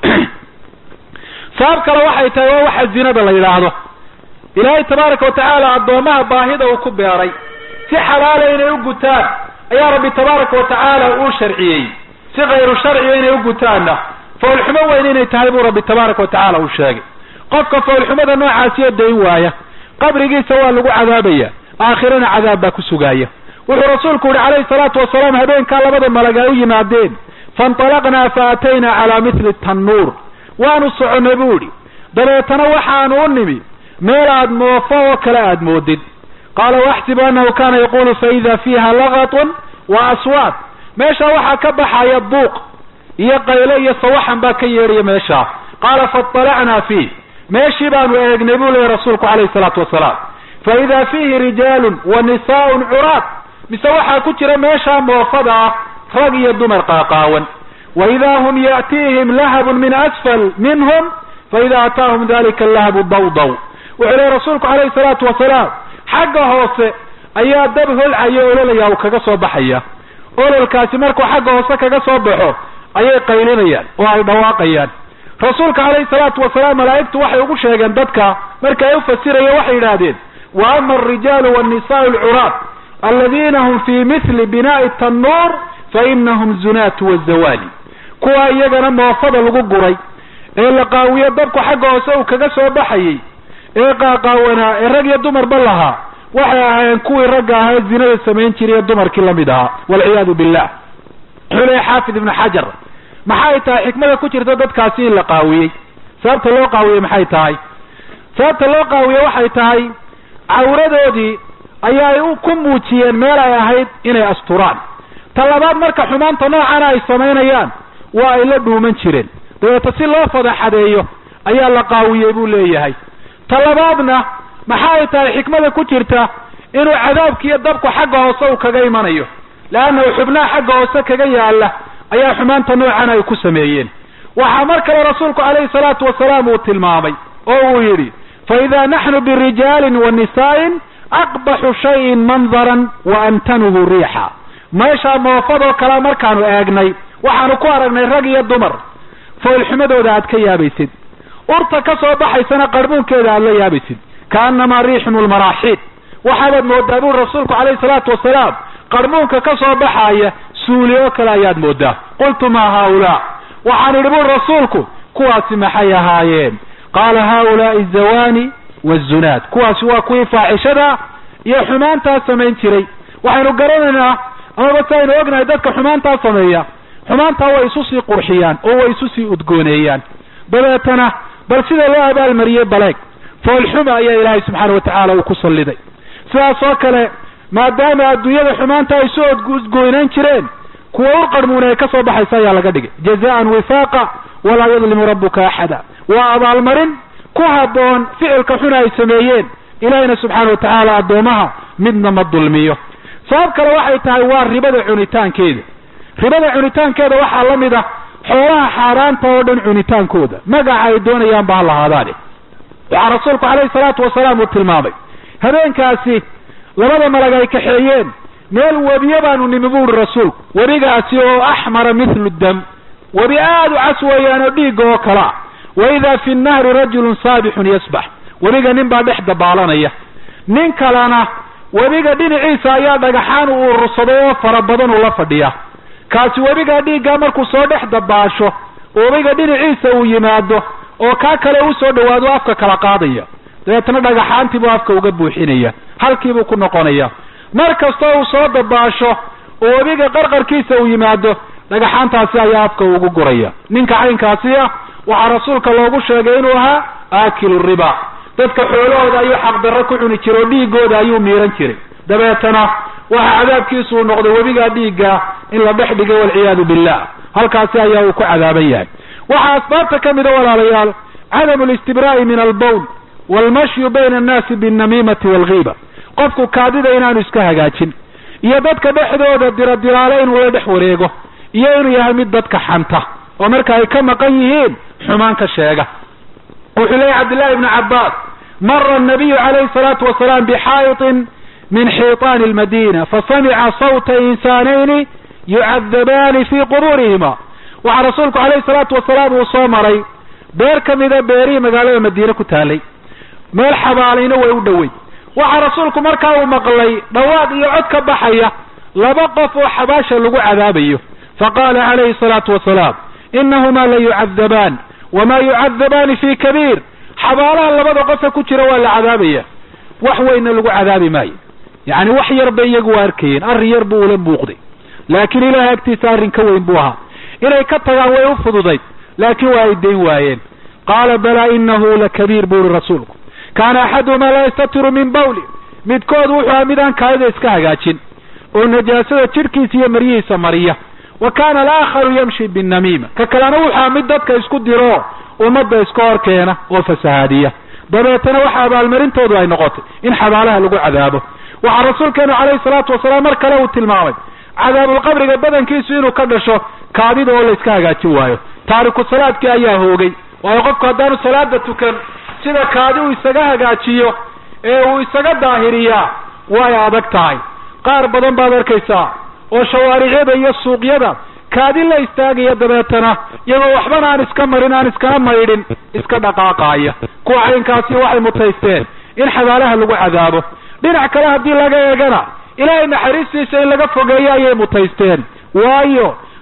C: sabab kale waxay tahay waa waxa zinada la yidhaahdo ilaahay tabaaraka watacaala addoomaha baahida uu ku beeray si xalaala inay u gutaan ayaa rabbi tabaaraka watacaala uu sharciyey si kayru sharciga inay u gutaanna foolxumo weyn inay tahay buu rabbi tabaaraka watacaala uu sheegay qofka foolxumada noocaasiyo dayn waaya qabrigiisa waa lagu cadaabaya aakhirana cadaab baa ku sugaaya wuxuu rasuulku yihi calayhi salaatu wasalaam habeenkaa labada malag ay u yimaadeen faintalaqnaa fa ataynaa calaa mithli tannuur waanu soconnay buu idhi dabeetana waxaanu u nimi meel aad moofo oo kale aad moodid qaala waxsibu annahu kana yaqulu faida fiiha lagatun wa aswaad meesha waxaa ka baxaya buuq iyo qayle iyo sawaxan baa ka yeedhaya meeshaa qaala faطalacnaa fiih meeshii baanu eegnay buu leeyahy rasuulku calayhi salaatu wasalaam fa ida fiihi rijaalun wa nisaaun curaad mise waxaa ku jira meeshaa moofada ah rag iyo dumar qaaqaawan wa idaa hum ya'tiihim lahabun min asfal minhum faida ataahum dalika allahabu dawdaw wuxuu leeyahy rasuulku calayhi salaatu wasalaam xagga hoose ayaa dab holcaya ololaya uu kaga soo baxaya ololkaasi markuu xagga hoose kaga soo baxo ayay qaylinayaan oo ay dhawaaqayaan rasuulka calayhi salaatu wasalaam malaa'igtu waxay ugu sheegeen dadka marka ay u fasiraya waxay yidhaahdeen wa ama alrijaalu wannisaau alcuraad aladiina hum fii mithli binaai tannuur fa inahum zunaatu wazawaali kuwa iyagana moofada lagu guray ee la qaawiye dabku xagga hoose uu kaga soo baxayey ee qaaqaawanaa ee rag iyo dumarba lahaa waxay ahaayeen kuwii ragga ahaa ee zinada samayn jiray ee dumarkii lamid ahaa walciyaadu billah wuxuu leeya xaafid ibnu xajar maxay tahay xikmada ku jirta dadkaasi in la qaawiyey sababta loo qaawiyey maxay tahay sababta loo qaawiye waxay tahay cawradoodii ayaay ku muujiyeen meel ay ahayd inay asturaan ta labaad marka xumaanta noocana ay samaynayaan waa ay la dhuuman jireen dabeeta si loo fadaxadeeyo ayaa la qaawiyey buu leeyahay ta labaadna maxa ay tahay xikmada ku jirta inuu cadaabkiiyo dabku xagga hoose uu kaga imanayo leannahu xubnaha xagga hoose kaga yaala ayaa xumaanta noocan ay ku sameeyeen waxaa mar kale rasuulku calayhi salaatu wasalaam uu tilmaamay oo uu yidhi fa idaa naxnu birijaalin wa nisaa'in aqbaxu shayin mandaran wa amtanuhu riixa meeshaa moofadoo kale markaanu eegnay waxaanu ku aragnay rag iyo dumar foolxumadooda aad ka yaabaysid urta ka soo baxaysana qarbuunkeeda aad la yaabaysid kaanamaa riixun lmaraaxiid waxaabaad moodaa buri rasuulku calayhi salaatu wasalaam qarbuunka ka soo baxaaya suuli oo kale ayaad moodaa qultu maa haaulaa waxaan idhi buri rasuulku kuwaasi maxay ahaayeen qaala haaulaai zawani wazunaad kuwaasi waa kuwii faaxishada iyo xumaantaa samayn jiray waxaynu garanaynaa amaba si aynu ognahay dadka xumaantaa sameeya xumaantaa way isu sii qurxiyaan oo way isu sii udgooneeyaan dabeetana bal sida loo abaalmariyey baleeg foolxuma ayaa ilaahay subxaana watacaala uu ku salliday sidaas oo kale maadaama adduunyada xumaanta ay soo udgoynayn jireen kuwa u qarmuuna ay ka soo baxaysa ayaa laga dhigay jazaan wifaaqa walaa yadlimu rabbuka axada waa abaalmarin ku habboon ficilka xuna ay sameeyeen ilaahina subxaana watacaala addoomaha midna ma dulmiyo sabab kale waxay tahay waa ribada cunitaankeeda ribada cunitaankeeda waxaa la mid ah xoolaha xaaraanta oo dhan cunitaankooda magaca ay doonayaan ba ha lahaadaane waxaa rasuulku calayhi salaatu wasalaam uu tilmaamay habeenkaasi labada malag ay kaxeeyeen meel webiye baanu nimi bu uhi rasuulku webigaasi oo axmara mithlu dam webi aada u cas weeyaan oo dhiigga oo kalea wa idaa fi nnahri rajulun saabixun yasbax webiga nin baa dhex dabaalanaya nin kalena webiga dhinaciisa ayaa dhagaxaan uu urursaday oo fara badan uu la fadhiya kaasi webigaa dhiiggaa markuu soo dhex dabaasho webiga dhinaciisa uu yimaado oo kaa kale u soo dhawaado afka kala qaadaya dabeetna dhagaxaantii buu afka uga buuxinaya halkiibuu ku noqonaya mar kastoo uu soo dabaasho oo webiga qarqarkiisa uu yimaado dhagaxaantaasi ayaa afka ugu guraya ninka caynkaasi ah waxaa rasuulka loogu sheegay inuu ahaa aakilu riba dadka xoolahooda ayuu xaqdarro ku cuni jiray oo dhiigooda ayuu miiran jiray dabeetana waxa cadaabkiisu uu noqday webigaa dhiigga in la dhex dhigay walciyaadu billah halkaasi ayaa uu ku cadaaban yahay waxaa asbaabta ka mida walaalayaal cadamu listibraa'i min albowl waalmashyu bayna annaasi binnamiimati waalghiiba qofku kaadida inaanu iska hagaajin iyo dadka dhexdooda diradiraale inuu la dhex wareego iyo inuu yahay mid dadka xanta oo marka ay ka maqan yihiin xumaan ka sheega wuxuu leeyahy cabdillahi ibnu cabbaas mara annabiyu calayhi salaatu wasalaam bixaayitin min xiiطaani almadina fasamica sawta insaanayni yucadabaani fii qubuurihima waxaa rasuulku calayhi salaatu wasalaam uu soo maray beer ka mida beerihii magaalada madiine ku taalay meel xabaalayna way u dhowey waxaa rasuulku markaa uu maqlay dhawaaq iyo cod ka baxaya laba qof oo xabaasha lagu cadaabayo faqala calayhi salaatu wasalaam inahumaa la yucadabaan wamaa yucadabaani fi kabiir xabaalaha labada qofe ku jira waa la cadaabaya wax weynna lagu cadaabi maayo yacni wax yar bay iyagu u arkayeen arrin yar buu ula muuqday laakiin ilahay agtiisa arrin ka weyn buu ahaa inay ka tagaan way u fududayd laakiin waa ay dayn waayeen qaala balaa inahu lakabiir buu uri rasuulku kaana axaduhumaa laa yastatiru min bawli midkood wuxuu aha mid aan kaadida iska hagaajin oo najaasada jidhkiisa iyo maryihiisa mariya wa kaana alaakharu yamshi binnamiima ka kalena wuxuu aha mid dadka isku diro ummadda iska hor keena oo fasahaadiya dabeetana waxa abaalmarintoodu ay noqotay in xabaalaha lagu cadaabo waxaa rasuulkeenu calayhi salaatu wasalaam mar kale uu tilmaamay cadaabulqabriga badankiisu inuu ka dhasho kaadida oo la iska hagaajin waayo taariku salaadkii ayaa hoogay waayo qofku haddaanu salaada tukan sida kaadi uu isaga hagaajiyo ee uu isaga daahiriyaa way adag tahay qaar badan baad arkaysaa oo shawaariciyada iyo suuqyada kaadi la istaagaya dabeetana iyagoo waxbana aan iska marin aan iskana maydhin iska dhaqaaqaaya kuwa caynkaasi waxay mutaysteen in xabaalaha lagu cadaabo dhinac kale haddii laga eegana ilaahay naxariistiisa in laga fogeeyo ayay mutaysteen waayo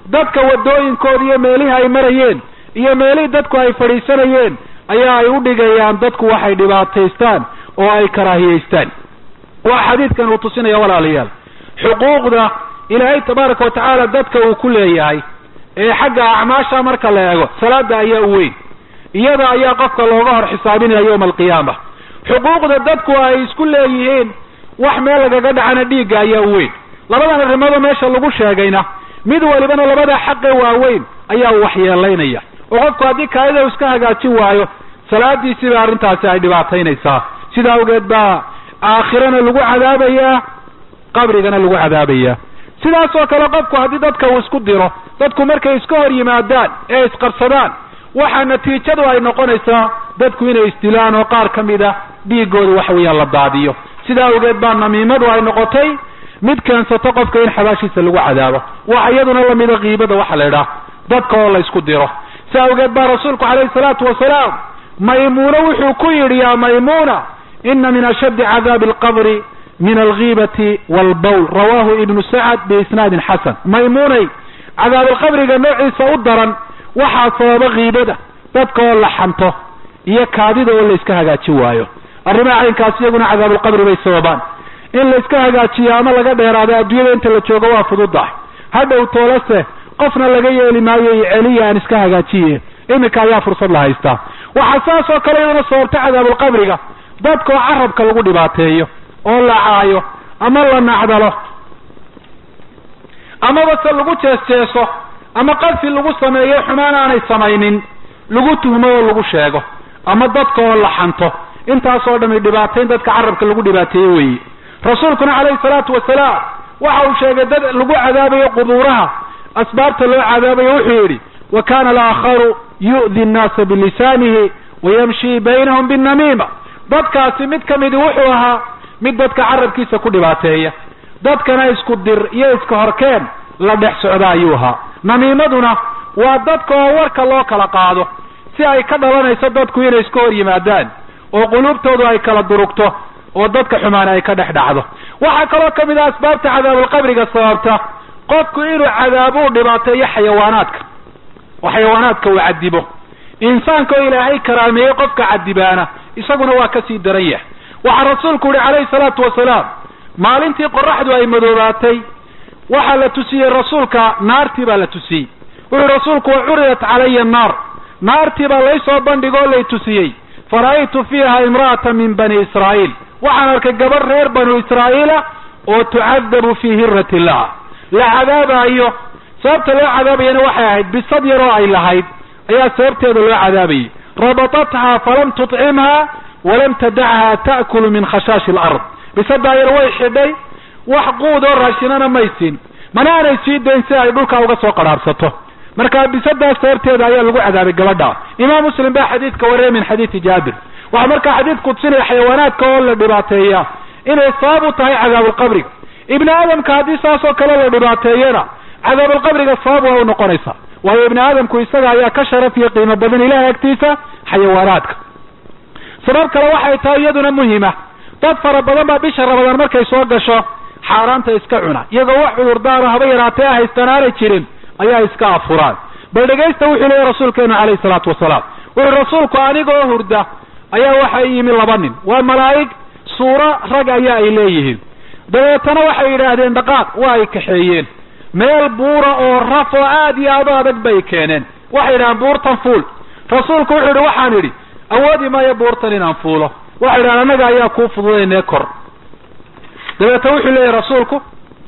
C: dadka wadooyinkooda iyo meelihii ay marayeen iyo meelihii dadku ay fadhiisanayeen ayaa ay u dhigayaan dadku waxay dhibaataystaan oo ay karaahiyeystaan waa xadiidkan uu tusinaya walaalayaal xuquuqda ilaahay tabaaraka watacaala dadka uu ku leeyahay ee xagga acmaasha marka la eego salaada ayaa u weyn iyada ayaa qofka looga hor xisaabinaya yowma alqiyaama xuquuqda dadku ay isku leeyihiin wax meel lagaga dhacana dhiigga ayaa u weyn labadan arrimoodoo meesha lagu sheegayna mid walibana labada xaqe waaweyn ayaa u waxyeelaynaya oo qofku haddii kaadida u iska hagaajin waayo salaadiisiiba arrintaasi ay dhibaataynaysaa sida awgeed baa aakhirana lagu cadaabayaa qabrigana lagu cadaabayaa sidaas oo kale qofku haddii dadka uu isku diro dadku markay iska hor yimaadaan ee isqabsadaan waxaa natiijadu ay noqonaysaa dadku inay isdilaan oo qaar ka mid a dhiigooda waxa weeyaan la daadiyo sidaa awgeed baa namiimadu ay noqotay mid keensato qofka in xabaashiisa lagu cadaabo waxa iyaduna lamida kiibada waxa la idhaah dadka oo la isku diro si awgeed baa rasuulku calayhi salaatu wasalaam maymuuna wuxuu ku yidhi yaa maymuuna ina min ashaddi cadaabi alqabri min algiibati walbawl rawahu ibnu sacad biisnaadin xasan maymuunay cadaabalqabriga noociisa u daran waxaa sababa kiibada dadka oo la xanto iyo kaadida oo la iska hagaajin waayo arrimaha caynkaas iyaguna cadaabulqabri bay sababaan in la iska hagaajiyo ama laga dheeraado adduunyada inta la joogo waa fududahay hadhow toolase qofna laga yeeli maayo iyo celiya aan iska hagaajiye iminka ayaa fursad la haystaa waxaa saas oo kale iyaduna sababta cadaabulqabriga dadka oo carabka lagu dhibaateeyo oo la caayo ama la nacdalo amaba se lagu jees-jeeso ama qadfi lagu sameeyo xumaan aanay samaynin lagu tuhmo oo lagu sheego ama dadka oo la xanto intaasoo dhami dhibaatayn dadka carabka lagu dhibaateeye weeye rasuulkuna calayhi salaatu wasalaam waxa uu sheegay dad lagu cadaabayo qubuuraha asbaabta loo cadaabayo wuxuu yidhi wa kana alaakharu yu'di nnaasa bilisaanihi wayamshi baynahum binnamiima dadkaasi mid ka midi wuxuu ahaa mid dadka carabkiisa ku dhibaateeya dadkana isku dir iyo iska horkeen la dhex socda ayuu ahaa namiimaduna waa dadka oo warka loo kala qaado si ay ka dhalanayso dadku inay iska hor yimaadaan oo quluubtoodu ay kala durugto oo dadka xumaana ay ka dhex dhacdo waxaa kaloo ka mid ah asbaabta cadaabulqabriga sababta qofku inuu cadaabo u dhibaateeyo xayawaanaadka oo xayawaanaadka uu cadibo insaanka oo ilaahay karaameeyey qofka cadibaana isaguna waa kasii daran yahay waxaa rasuulku yihi calayhi salaatu wasalaam maalintii qoraxdu ay madoobaatay waxaa la tusiyey rasuulka naartii baa la tusiyey wuxuu rasuulku wa curidat calaya annaar naartii baa laysoo bandhigoo lay tusiyey fara'aytu fiiha imra'ata min bani israa'iil waxaan arkay gabadh reer banu israa'iila oo tucadabu fii hirati illah la cadaabaayo sababta loo cadaabayana waxay ahayd bisad yaroo ay lahayd ayaa sababteeda loo cadaabayay rabatathaa falam tutcimha walam tadachaa ta'kulu min khashaashi alard bisadaa yar way xidhay wax quud oo raashinana may siin mana aanay sii dayn si ay dhulka uga soo qadhaarhsato marka bisadaas sababteeda ayaa lagu cadaabay gabadha imaam muslim baa xadiidka wariyay min xadiidi jaabir waxaa markaa xadiidku tusinaya xayawaanaadka oo la dhibaateeya inay sabab u tahay cadaabulqabriga ibni aadamka haddii saas oo kale la dhibaateeyana cadaabulqabriga sabab waa u noqonaysa waayo ibni aadamku isaga ayaa ka sharaf iyo qiimo badan ilahay agtiisa xayawaanaadka sabab kale waxay tahay iyaduna muhima dad fara badan baa bisha rabadaan markay soo gasho xaaraanta iska cuna iyagoo wax cudurdaaro haba yaraatee haystaan aanay jirin ayaa iska afuraan bal dhegaysta wuxuu leeyahy rasuulkeenu calayhi salaatu wasalaam wuxuu rasuulku anigoo hurda ayaa waxay yimi laba nin waa malaa'ig suuro rag ayaa ay leeyihiin dabeetana waxay yidhaahdeen dhaqaaq waa ay kaxeeyeen meel buura oo raf oo aad iyo aad u adag bay keeneen waxay yidhahdeen buurtan fuul rasuulku wuxuu yidhi waxaan idhi awoodi maayo buurtan inaan fuulo waxay yidhahdeen annaga ayaa kuu fududaynee kor dabeetna wuxuu leeyahy rasuulku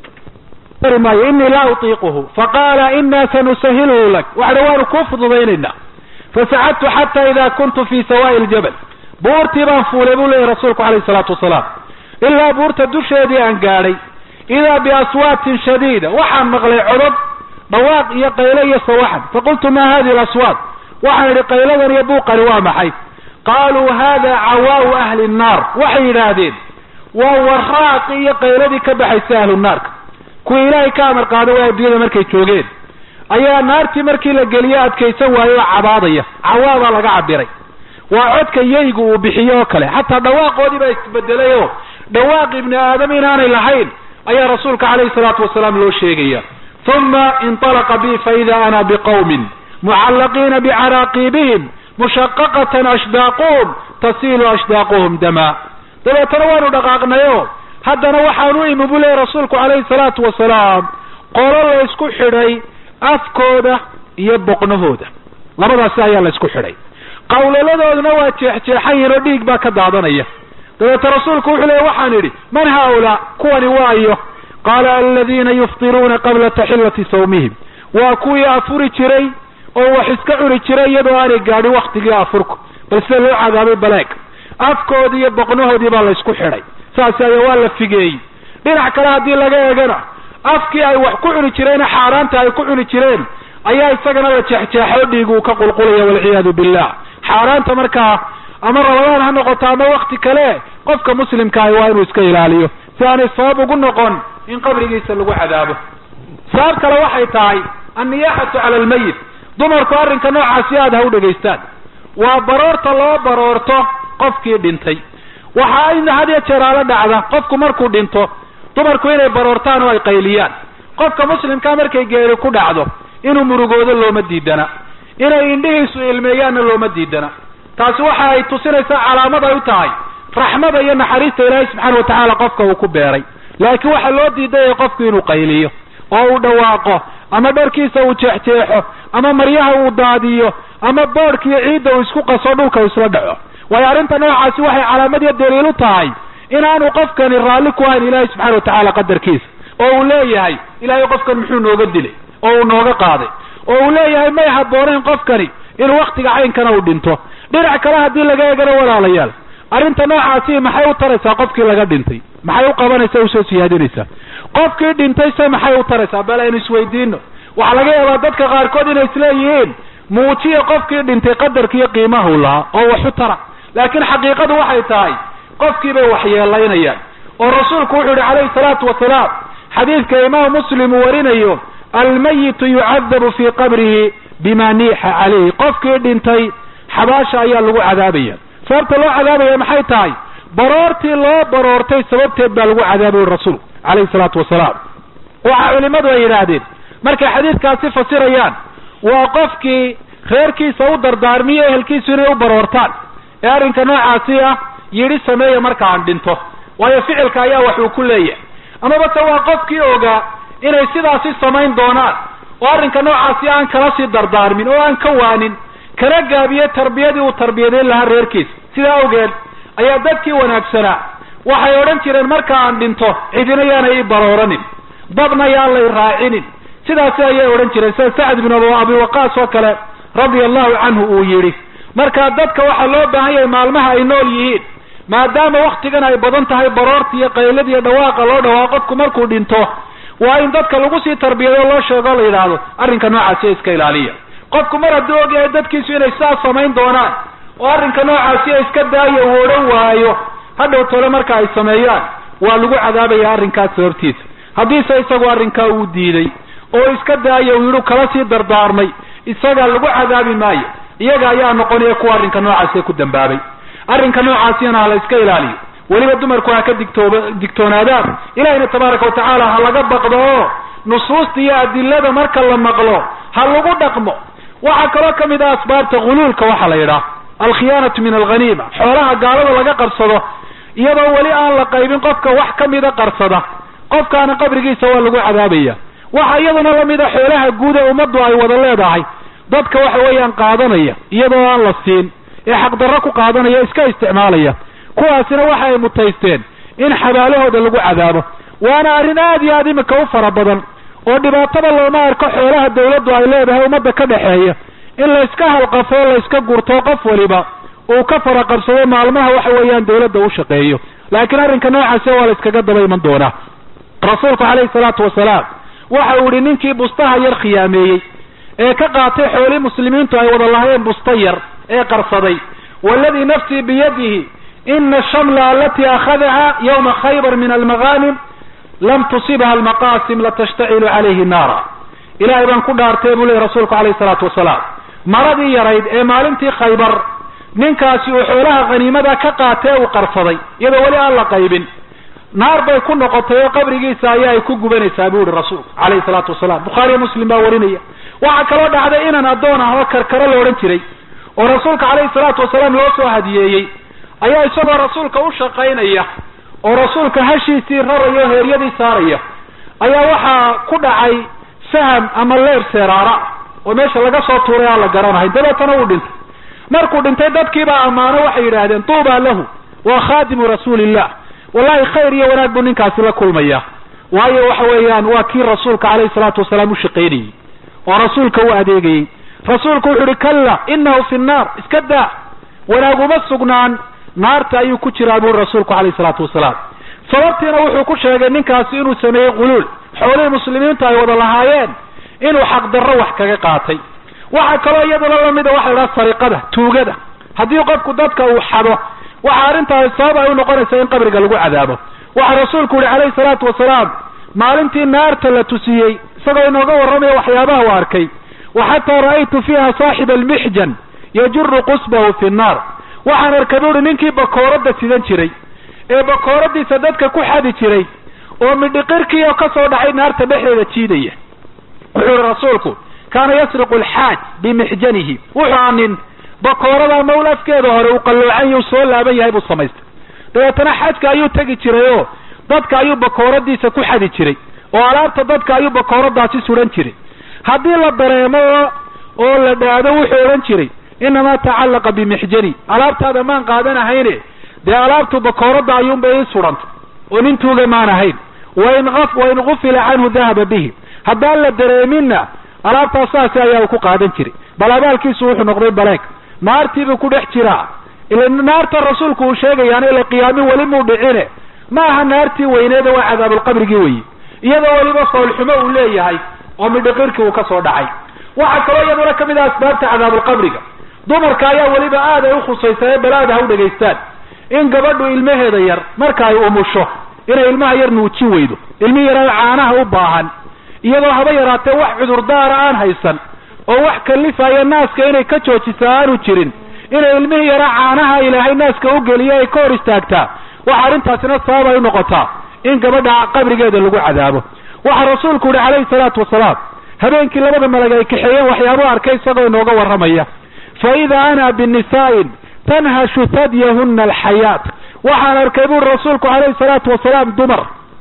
C: maayo inii laa utiiquhu faqaala ina sanusahiluhu lak waxa dhi waanu kuu fududaynaynaa fasacadtu xata ida kuntu fi sawaa'i ljabal buurtii baan fuulay buu leeyahy rasuulku calayhi salaatu wasalaam ilaa buurta dusheedii aan gaadhay idaa biaswaatin shadiida waxaan maqlay codod dhawaaq iyo qayle iyo sawaxan faqultu ma hadihi alaswaat waxaan idhi qayladan iyo buuqani waa maxay qaaluu hada cawaau ahli nnaar waxay yidhaahdeen waa waraaqi iyo qayladii ka baxaysa ahlu naarka kuwii ilaahay ka amar qaada waa adduunyada markay joogeen ayaa naartii markii la geliyo adkaysan waayo oo cabaadaya cawaabaa laga cabiray waa codka yeygu uu bixiyo oo kale xataa dhawaaqoodii baa isbedelay oo dhawaaq ibni aadam inaanay lahayn ayaa rasuulka calayhi salaatu wasalaam loo sheegaya uma inطalaqa bi faida ana biqawmin mucallaqiina bicaraaqiibihim mushaqaqatan ashdaaquhum tasiilu ashdaaquhum dama dabeetana waanu dhaqaaqnayo haddana waxaan u imi bu leeya rasuulku calayhi salaatu wasalaam qolo la isku xidhay afkooda iyo boqnahooda labadaasi ayaa la isku xidhay qawlaladooduna waa jeexjeexan yihin oo dhiig baa ka daadanaya dabeete rasuulku wuxuu leeya waxaan idhi man haaulaa kuwani waayo qaala aladiina yuftiruuna qabla taxillati sawmihim waa kuwii afuri jiray oo wax iska cuni jiray iyadoo aanay gaadhin waktigii afurku bal sida loo cadaabay baleeg afkoodii iyo boqnahoodii baa la isku xidhay saas ayaa waa la figeeyey dhinac kale haddii laga eegana afkii ay wax ku cuni jireena xaaraanta ay ku cuni jireen ayaa isagana la jeexjeexo dhiig uu ka qulqulaya walciyaadu billah xaaraanta markaa ama ramadaan ha noqoto ama wakti kale qofka muslimkaahi waa inuu iska ilaaliyo si aanay sabab ugu noqon in qabrigiisa lagu cadaabo sabab kale waxay tahay anniyaaxatu cala almayit dumarku arrinka noocaasi aada ha u dhegaystaan waa baroorta loo baroorto qofkii dhintay waxa ayna had iyo jeeraalo dhacda qofku markuu dhinto dumarku inay baroortaan oo ay qayliyaan qofka muslimkaa markay geeri ku dhacdo inuu murugoodo looma diidana inay indhihiisu ilmeeyaanna looma diidana taasi waxa ay tusinaysaa calaamad ay u tahay raxmada iyo naxariista ilaahay subxaana watacaala qofka uu ku beeray laakiin waxaa loo diidaya qofku inuu qayliyo oo uu dhawaaqo ama dharkiisa uu jeexjeexo ama maryaha uu daadiyo ama boodhkiiyo ciidda uu isku qaso dhulka uu isla dhaco waayo arrinta noocaasi waxay calaamad iyo daliil u tahay inaanu qofkani raalli ku ahayn ilaahay subxana watacaala qadarkiisa oo uu leeyahay ilaahay qofkan muxuu nooga dilay oo uu nooga qaaday oo uu leeyahay may habboonayn qofkani inuu waktiga caynkana uu dhinto dhinac kale haddii laga eegana walaalayaal arrinta noocaasi maxay u taraysaa qofkii laga dhintay maxay u qabanaysaa usoo siyaadinaysaa qofkii dhintay se maxay u taraysaa bal aynu isweydiino waxaa laga yaabaa dadka qaarkood inay isleeyihiin muujiya qofkii dhintay qadarkiiyo qiimahu lahaa oo waxu tara laakiin xaqiiqadu waxay tahay qofkii bay waxyeelaynayaan oo rasuulku wuxuu yihi calayhi salaatu wasalaam xadiidka imaam muslim uu warinayo almayitu yucadabu fii qabrihi bima niixa calayhi qofkii dhintay xabaasha ayaa lagu cadaabaya sababta loo cadaabaya maxay tahay baroortii loo baroortay sababteed baa lagu cadaabay rasuulku calayhi salaatu wasalaam waxa culimadu ay yidhaahdeen markay xadiidkaasi fasirayaan waa qofkii reerkiisa u dardaarmiyo ehelkiisu inay u baroortaan ee arrinka noocaasi ah yidhi sameeya marka aan dhinto waayo ficilka ayaa wax uu ku leeyahay amaba se waa qofkii ogaa inay sidaasi samayn doonaan oo arrinka noocaasi aan kala sii dardaarmin oo aan ka waanin kana gaabiye tarbiyadii uu tarbiyadeyn lahaa reerkiisa sidaa awgeed ayaa dadkii wanaagsanaa waxay odhan jireen marka aan dhinto cidina yaanay ii barooranin dabna yaan lay raacinin sidaasi ayay odhan jireen sida sacd bin abi waqaas oo kale radia allahu canhu uu yidhi marka dadka waxaa loo baahan yahay maalmaha ay nool yihiin maadaama waktigan ay badan tahay baroorta iyo qaylada iyo dhawaaqa loo dhawaaqo qofku markuu dhinto waa in dadka lagu sii tarbiyado loo sheego o la yidhaahdo arrinka noocaasi iska ilaaliya qofku mar hadduu ogyahay dadkiisu inay sidaas samayn doonaan oo arrinka noocaasi iska daayo uu odhan waayo hadhow tole marka ay sameeyaan waa lagu cadaabaya arrinkaas sababtiisa haddiise isagu arrinkaa uu diiday oo iska daayo uu yidhu kala sii dardaarmay isaga lagu cadaabi maayo iyaga ayaa noqonaya kuwa arrinka noocaasi ku dambaabay arrinka noocaasina ha la iska ilaaliyo weliba dumarku ha ka digtooba digtoonaadaan ilahina tabaaraka watacaala ha laga baqdo oo nusuusta iyo adilada marka la maqlo ha lagu dhaqmo waxaa kaloo kamid ah asbaabta huluulka waxaa la yidhaah alkhiyaanatu min alghaniima xoolaha gaalada laga qarsado iyadoo weli aan la qaybin qofka wax kamida qarsada qofkaana qabrigiisa waa lagu cadaabaya waxa iyaduna lamid a xoolaha guud ee ummaddu ay wada leedahay dadka waxa weeyaan qaadanaya iyadoo aan la siin ee xaqdarro ku qaadanaya iska isticmaalaya kuwaasina waxa ay mutaysteen in xabaalahooda lagu cadaabo waana arrin aad iyo aad imika u fara badan oo dhibaatada looma arko xoolaha dawladdu ay leedahay ummadda ka dhexeeya in la iska halqafo o la iska gurto qof waliba uu ka faraqabsado maalmaha waxa weeyaan dawladda u shaqeeyo laakiin arrinka noocaasi waa la iskaga daba iman doonaa rasuulku calayhi salaatu wasalaam waxa uu yihi ninkii bustaha yar khiyaameeyey ee ka qaatay xoolii muslimiintu ay wada lahayeen busta yar ee qarsaday waladii nafsii biyadihi ina ashamla alati akhadaha yawma khaybar min almaghanim lam tusibha almaqasim latashtacilu calayhi naara ilahay baan ku dhaartay buu lehy rasuulku calayhi salaatu wasalaam maradii yarayd ee maalintii khaybar ninkaasi uu xoolaha khaniimada ka qaatee uu qarsaday iyadoo weli aan la qaybin naar bay ku noqotay oo qabrigiisa ayaa ay ku gubanaysaa buu yihi rasuulku calayhi salaatu wasalaam bukhaariyo muslim baa warinaya waxaa kaloo dhacday inan addoon ah oo karkaro la odhan jiray oo rasuulka calayhi salaatu wasalaam loo soo hadiyeeyey ayaa isagoo rasuulka u shaqaynaya oo rasuulka hashiisii raraya o heeryadii saaraya ayaa waxaa ku dhacay saham ama leer seeraara oo meesha laga soo tuuray aan la garanahay dabeetana uu dhintay markuu dhintay dadkiibaa ammaano waxay yidhaahdeen tuuba lahu waa khaadimu rasuulillah wallahi khayr iyo wanaag buu ninkaasi la kulmaya waayo waxa weeyaan waa kii rasuulka calayhi salaatu wasalaam u shaqaynayey oo rasuulka u adeegayey rasuulku wuxu uhi kalla inahu fi nnaar iska daa wanaaguma sugnaan naarta ayuu ku jiraa buri rasuulku calayhi salaatu wasalaam sababtiina wuxuu ku sheegay ninkaasi inuu sameeyey quluul xoolihii muslimiintu ay wada lahaayeen inuu xaqdarro wax kaga qaatay waxaa kaloo iyaduna lamida waxa la idhaha sariqada tuugada haddii qofku dadka uu xado waxa arrintaasi sabab ay u noqonaysaa in qabriga lagu cadaabo waxaa rasuulku yihi calayhi salaatu wasalaam maalintii naarta la tusiyey isagoo inooga warramaya waxyaabaha u arkay wa xataa ra'aytu fiiha saaxiba almixjan yajuru qusbahu fi nnaar waxaan arkay buuhi ninkii bakooradda sidan jiray ee bakooradiisa dadka ku xadi jiray oo midhiqirkii oo kasoo dhacay naarta dhexdeeda jiidaya wuxuu yihi rasuulku kaana yasriqu alxaaj bimixjanihi wuxuu aa nin bakoorada mawl afkeeda hore uu qalloocan yuu soo laaban yahay buu samaystay dabeetana xajka ayuu tegi jiray oo dadka ayuu bakooradiisa ku xadi jiray oo alaabta dadka ayuu bakooradaasi suran jiray haddii la dareemo oo oo la dhaado wuxuu odhan jiray inamaa tacallaqa bimixjani alaabtaada maan qaadanahayne dee alaabtu bakooradda ayuunbay ii surantay oo nin tuuga maan ahayn wain wain gufila canhu dahaba bihi haddaan la dareeminna alaabtaas saasi ayaa uu ku qaadan jiray bal abaalkiisu wuxuu noqday baleeg naartiibuu ku dhex jiraa ila naarta rasuulku uu sheegayaana ila qiyaami weli muu dhicine ma aha naartii weyneeda waa cadaabulqabrigii weye iyadoo weliba foolxumo uu leeyahay oo midhiqirkii uu ka soo dhacay waxaa kaloo iyaduna kamid ah asbaabta cadaabulqabriga dumarka ayaa weliba aad ay ukhusaysaa ee balaada ha u dhegaystaan in gabadhu ilmaheeda yar marka ay umusho inay ilmaha yar nuujin weydo ilmi yaraan caanaha u baahan iyadoo haba yaraatee wax cudurdaara aan haysan oo wax kalifaya naaska inay ka joojisa aanu jirin inay ilmihii yaraa caanaha ilaahay naaska u geliyo ay ka hor istaagtaa waxa arrintaasina sabab ay unoqotaa in gabadha qabrigeeda lagu cadaabo waxaa rasuulku yihi calayhi salaatu wasalaam habeenkii labada malag ay kaxeeyeen waxyaabuu arkay isagoo inooga warramaya fa idaa ana binisaa'in tanhashu hadyahuna alxayaat waxaan arkay buuri rasuulku calayhi salaatu wasalaam dumar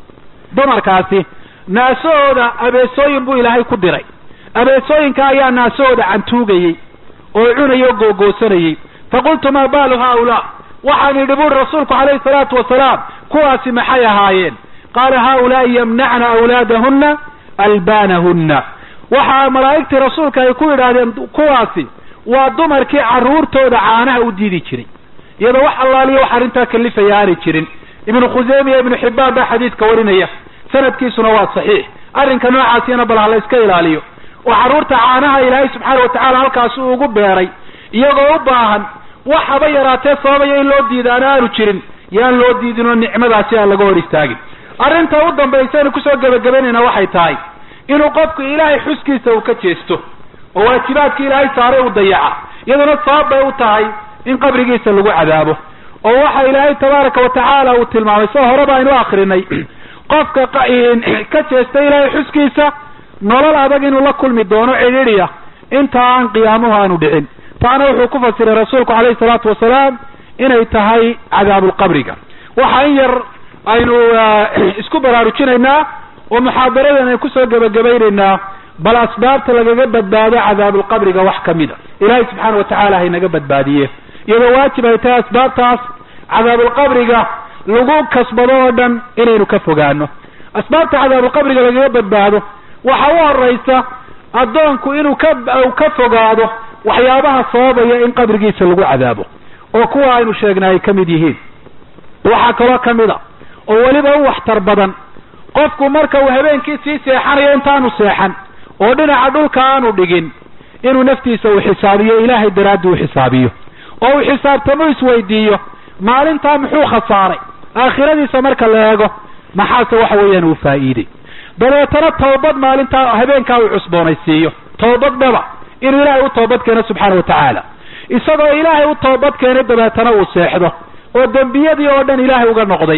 C: dumarkaasi naasahooda abeesooyin buu ilaahay ku diray abeesooyinka ayaa naasahooda cantuugayey oo cunayay oo googoosanayey faqultu maa baalu haaulaa waxaan yidhi buuri rasuulku calayhi salaatu wasalaam kuwaasi maxay ahaayeen qaala haaulaai yamnacna awlaadahunna albaanahunna waxaa malaa'igtii rasuulka ay ku yidhaahdeen kuwaasi waa dumarkii carruurtooda caanaha u diidi jiray iyadoo wax allaaliyo wax arrintaa kalifaya aanay jirin ibnu khuseyme iyo ibnu xibbaan baa xadiidka warinaya sanadkiisuna waa saxiix arrinka noocaasina bal ha la iska ilaaliyo oo carruurta caanaha ilaahay subxaana watacaala halkaasi uu ugu beeray iyagoo u baahan wax haba yaraatee sababaya in loo diidaana aanu jirin yaan loo diidin oo nicmadaasi aan laga hor istaagin arrinta u dambaysaynu kusoo gebagabaynayna waxay tahay inuu qofku ilaahay xuskiisa uu ka jeesto oo waajibaadkii ilaahay saaray uu dayaca iyaduna sabab bay u tahay in qabrigiisa lagu cadaabo oo waxa ilaahay tabaaraka watacaala uu tilmaamay soo horeba aynu akrinay qofka ka jeesta ilaahay xuskiisa nolol adag inuu la kulmi doono cidhiidhiya inta aan qiyaamuhu aanu dhicin taana wuxuu ku fasiray rasuulku calayhi salaatu wasalaam inay tahay cadaabulqabriga waxa in yar aynu isku baraarujinaynaa oo muxaadaradan aynu kusoo gebagabaynaynaa bal asbaabta lagaga badbaado cadaabulqabriga wax ka mida ilaahay subxaana watacaala haynaga badbaadiye iyadoo waajib ay tahay asbaabtaas cadaabulqabriga lagu kasbado oo dhan inaynu ka fogaano asbaabta cadaabulqabriga lagaga badbaado waxa u horaysa addoonku inuu ka ka fogaado waxyaabaha sababaya in qabrigiisa lagu cadaabo oo kuwa aynu sheegnay ay ka mid yihiin waxaa kaloo ka mid a oo weliba u waxtar badan qofku marka uu habeenkii sii seexanayo intaanu seexan oo dhinaca dhulka aanu dhigin inuu naftiisa uu xisaabiyo ilaahay daraaddi u xisaabiyo oo uu xisaabtamo isweydiiyo maalintaa muxuu khasaaray aakhiradiisa marka la eego maxaase waxa weeyaan uu faa'iiday dabeetana toobad maalintaa habeenkaa uu cusboonaysiiyo toobad dhaba inuu ilaahay u toobad keeno subxaana watacaala isagoo ilaahay u toobad keenay dabeetana uu seexdo oo dembiyadii oo dhan ilaahay uga noqday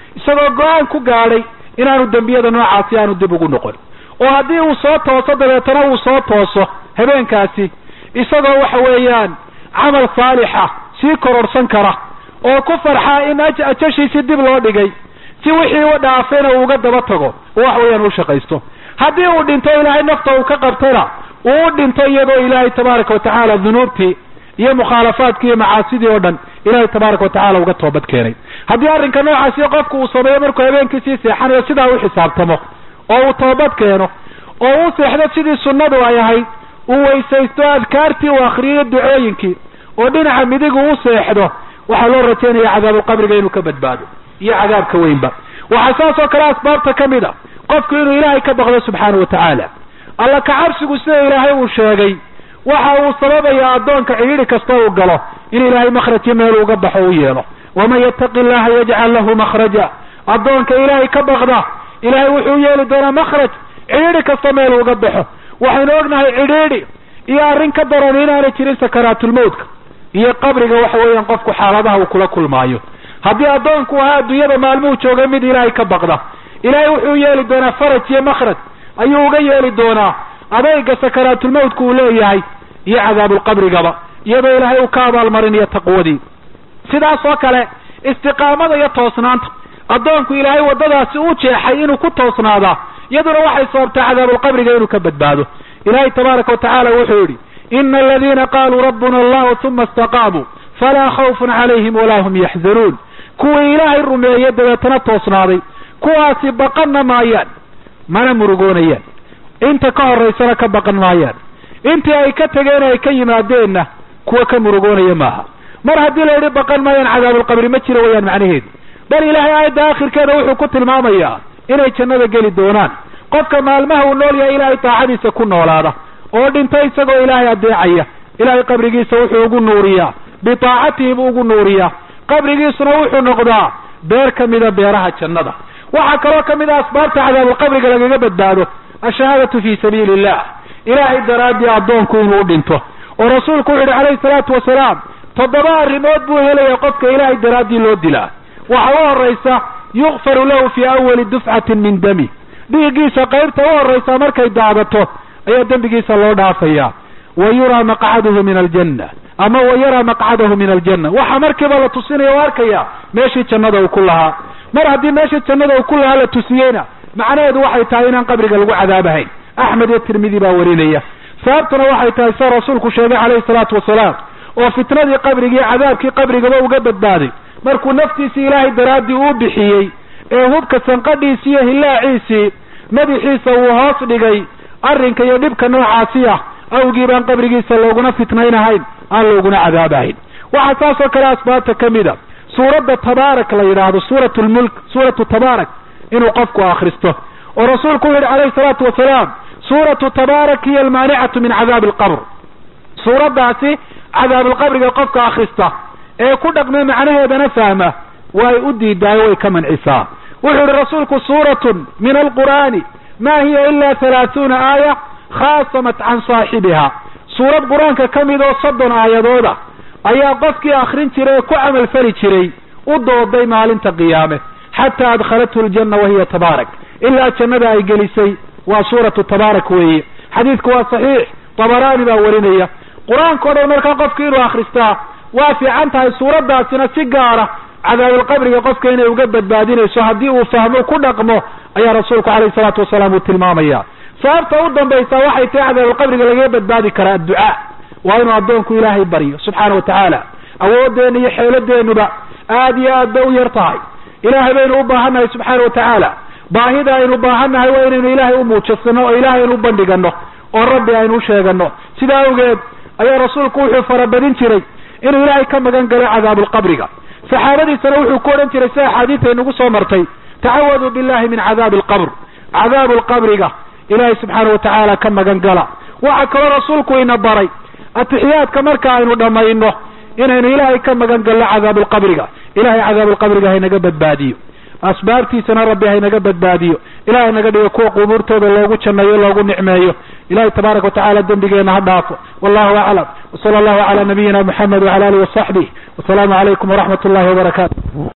C: isagoo go-aan ku gaadhay inaanu dembiyada noocaasi aanu dib ugu noqon oo haddii uu soo tooso dabeetana uu soo tooso habeenkaasi isagoo waxa weeyaan camal saalixa sii kororhsan kara oo ku farxaa in ajashiisii dib loo dhigay si wixii u dhaafayna uu uga daba tago oo wax weeyaan u shaqaysto haddii uu dhinto ilaahay nafta uu ka qabtana uu u dhinto iyadoo ilaahay tabaaraka watacaala dunuubtii iyo mukhaalafaadkii iyo macaasidii oo dhan ilaahay tabaaraka watacaala uga toobad keenay haddii arrinka noocaasi qofku uu sameeyo markuu habeenkii sii seexanayo sidaa u xisaabtamo oo uu toobad keeno oo u seexdo sidii sunnadu ay ahayd uu weysaysto adkaartii uu akriyo ducooyinkii oo dhinaca midigu u seexdo waxaa loo rajaynaya cadaabulqabriga inuu ka badbaado iyo cadaabka weynba waxaa saas oo kale asbaabta ka mid a qofku inuu ilaahay ka baqdo subxaanau watacaala alla kacabsigu sida ilaahay uu sheegay waxa uu sababayaa addoonka cidhiidhi kasta uu galo in ilaahay makhrajyo meel uga baxo u yeelo waman yattaqi llaha yajcal lahu makhraja addoonka ilaahay ka baqda ilaahay wuxuu yeeli doonaa makhraj cidhiidhi kasta meel uga baxo waxaynu ognahay cidhiidhi iyo arrin ka daran inaanay jirin sakaraatulmawtka iyo qabriga waxa weeyaan qofku xaaladaha uu kula kulmaayo haddii addoonku ahaa adduunyada maalmuhu joogay mid ilaahay ka baqda ilaahay wuxuu yeeli doonaa faraj iyo makhraj ayuu uga yeeli doonaa adayga sakaraatulmawtka uu leeyahay iyo cadaabulqabrigaba iyadoo ilaahay uu ka abaalmarinayo taqwadii sidaas oo kale istiqaamada iyo toosnaanta addoonku ilaahay waddadaasi u jeexay inuu ku toosnaadaa iyaduna waxay sababtaa cadaabulqabriga inuu ka badbaado ilaahay tabaaraka watacaala wuxuu yidhi ina aladiina qaaluu rabbuna allahu uma istaqaamuu falaa khawfun calayhim walaa hum yaxzanuun kuwii ilaahay rumeeye dabeetana toosnaaday kuwaasi baqanna maayaan mana murugoonayaan inta ka horaysana ka baqan maayaan intii ay ka tegeen ay ka yimaadeenna kuwa ka murugoonaya maaha mar haddii la yidhi baqan maayaan cadaabulqabri ma jiro wayaan macnaheedu bal ilaahay aayadda aakhirkeeda wuxuu ku tilmaamayaa inay jannada geli doonaan qofka maalmaha uu nool yahay ilaahay daacadiisa ku noolaada oo dhinta isagoo ilaahay adeecaya ilaahay qabrigiisa wuxuu ugu nuuriyaa bitaacatihi buu ugu nuuriyaa qabrigiisuna wuxuu noqdaa beer ka mida beeraha jannada waxaa kaloo ka mid a asbaabta cadaabulqabriga lagaga badbaado ashahaadatu fii sabiili illah ilaahay daraaddii addoonku inuu dhinto oo rasuulku wuxu yidhi calayhi salaatu wasalaam toddoba arrimood buu helaya qofka ilaahay daraaddii loo dilaa waxa u horaysa yukfaru lahu fii awali dufcatin min dami dhiiggiisa qaybta u horraysa markay daadato ayaa dembigiisa loo dhaafaya wa yuraa maqcaduhu min aljanna ama wa yaraa maqcadahu min aljanna waxa markiiba la tusinaya o arkaya meeshii jannada uu ku lahaa mar haddii meeshii jannada uu ku lahaa la tusiyeyna macnaheedu waxay tahay inaan qabriga lagu cadaabahayn axmed iyo tirmidi baa warinaya sababtuna waxay tahay sida rasuulku sheegay calayhi salaatu wasalaam oo fitnadii qabrigi iyo cadaabkii qabrigaba uga badbaaday markuu naftiisii ilaahay daraaddii uu bixiyey ee hubka sanqadhiisii iyo hillaaciisii madaxiisa uu hoos dhigay arrinka iyo dhibka noocaasi ah awgii baan qabrigiisa looguna fitnaynahayn aan looguna cadaabahayn waxaa saas oo kale asbaabta ka mid a suuradda tabaarak la yidhaahdo suurat lmulk suuratu tabaarak inuu qofku akhristo oo rasuulku wuxu yihi calayhi salaatu wasalaam suuratu tabaarak hiya almaanicatu min cadaabi alqabr suuraddaasi cadaabalqabriga qofka akhrista ee ku dhaqme macnaheedana fahma way u diidaayo way ka mancisaa wuxuu yihi rasuulku suuratun min alqur'aani ma hiya ila halaahuuna aaya khaasamat can saaxibiha suurad qur-aanka ka mid oo soddon aayadooda ayaa qofkii akrin jiray ee ku camalfali jiray u dooday maalinta qiyaame xataa adkhalathu ljanna wahiya tabaarak ilaa jannada ay gelisay waa suuratu tabaarak weeye xadiidku waa saxiix tabaraani baa warinaya qur-aanka o dhan markaa qofki inuu akhristaa waa fiican tahay suuraddaasina si gaara cadaabalqabriga qofka inay uga badbaadinayso haddii uu fahmo ku dhaqmo ayaa rasuulku calayhi salaatu wasalaam uu tilmaamaya sababta u dambaysa waxay tahay cadaabalqabriga lagaga badbaadi karaa adducaa waa inuu addoonku ilaahay baryo subxaana wa tacaala awoodeenna iyo xeeladeennuba aad iyo aad bay u yar tahay ilaahay baynu u baahannahay subxaana wa tacaala baahida aynu baahannahay waa inaynu ilaahay u muujasano oo ilaahay aynu u bandhigano oo rabbi aynu u sheegano sidaa awgeed ayaa rasuulku wuxuu farabadin jiray inuu ilaahay ka magan galo cadaabulqabriga saxaabadiisana wuxuu ku odhan jiray si axaadiista inagu soo martay tacawaduu billahi min cadaabi alqabr cadaabu lqabriga ilaahay subxaana watacaala ka magan gala waxaa kaloo rasuulku ina baray atixiyaadka marka aynu dhammayno inaynu ilaahay ka magan galno cadaabulqabriga ilahay cadaabulqabriga haynaga badbaadiyo asbaabtiisana rabbi haynaga badbaadiyo ilahay naga dhigo kuwa qubuurtooda loogu janneeyo loogu nicmeeyo ilahay tabaaraka watacaala dembigeena ha dhaafo wallahu aclam wsala allahu cala nabiyina muxamed wcala alihi wasaxbih wasalaamu calaykum waraxmat ullahi wabarakaatu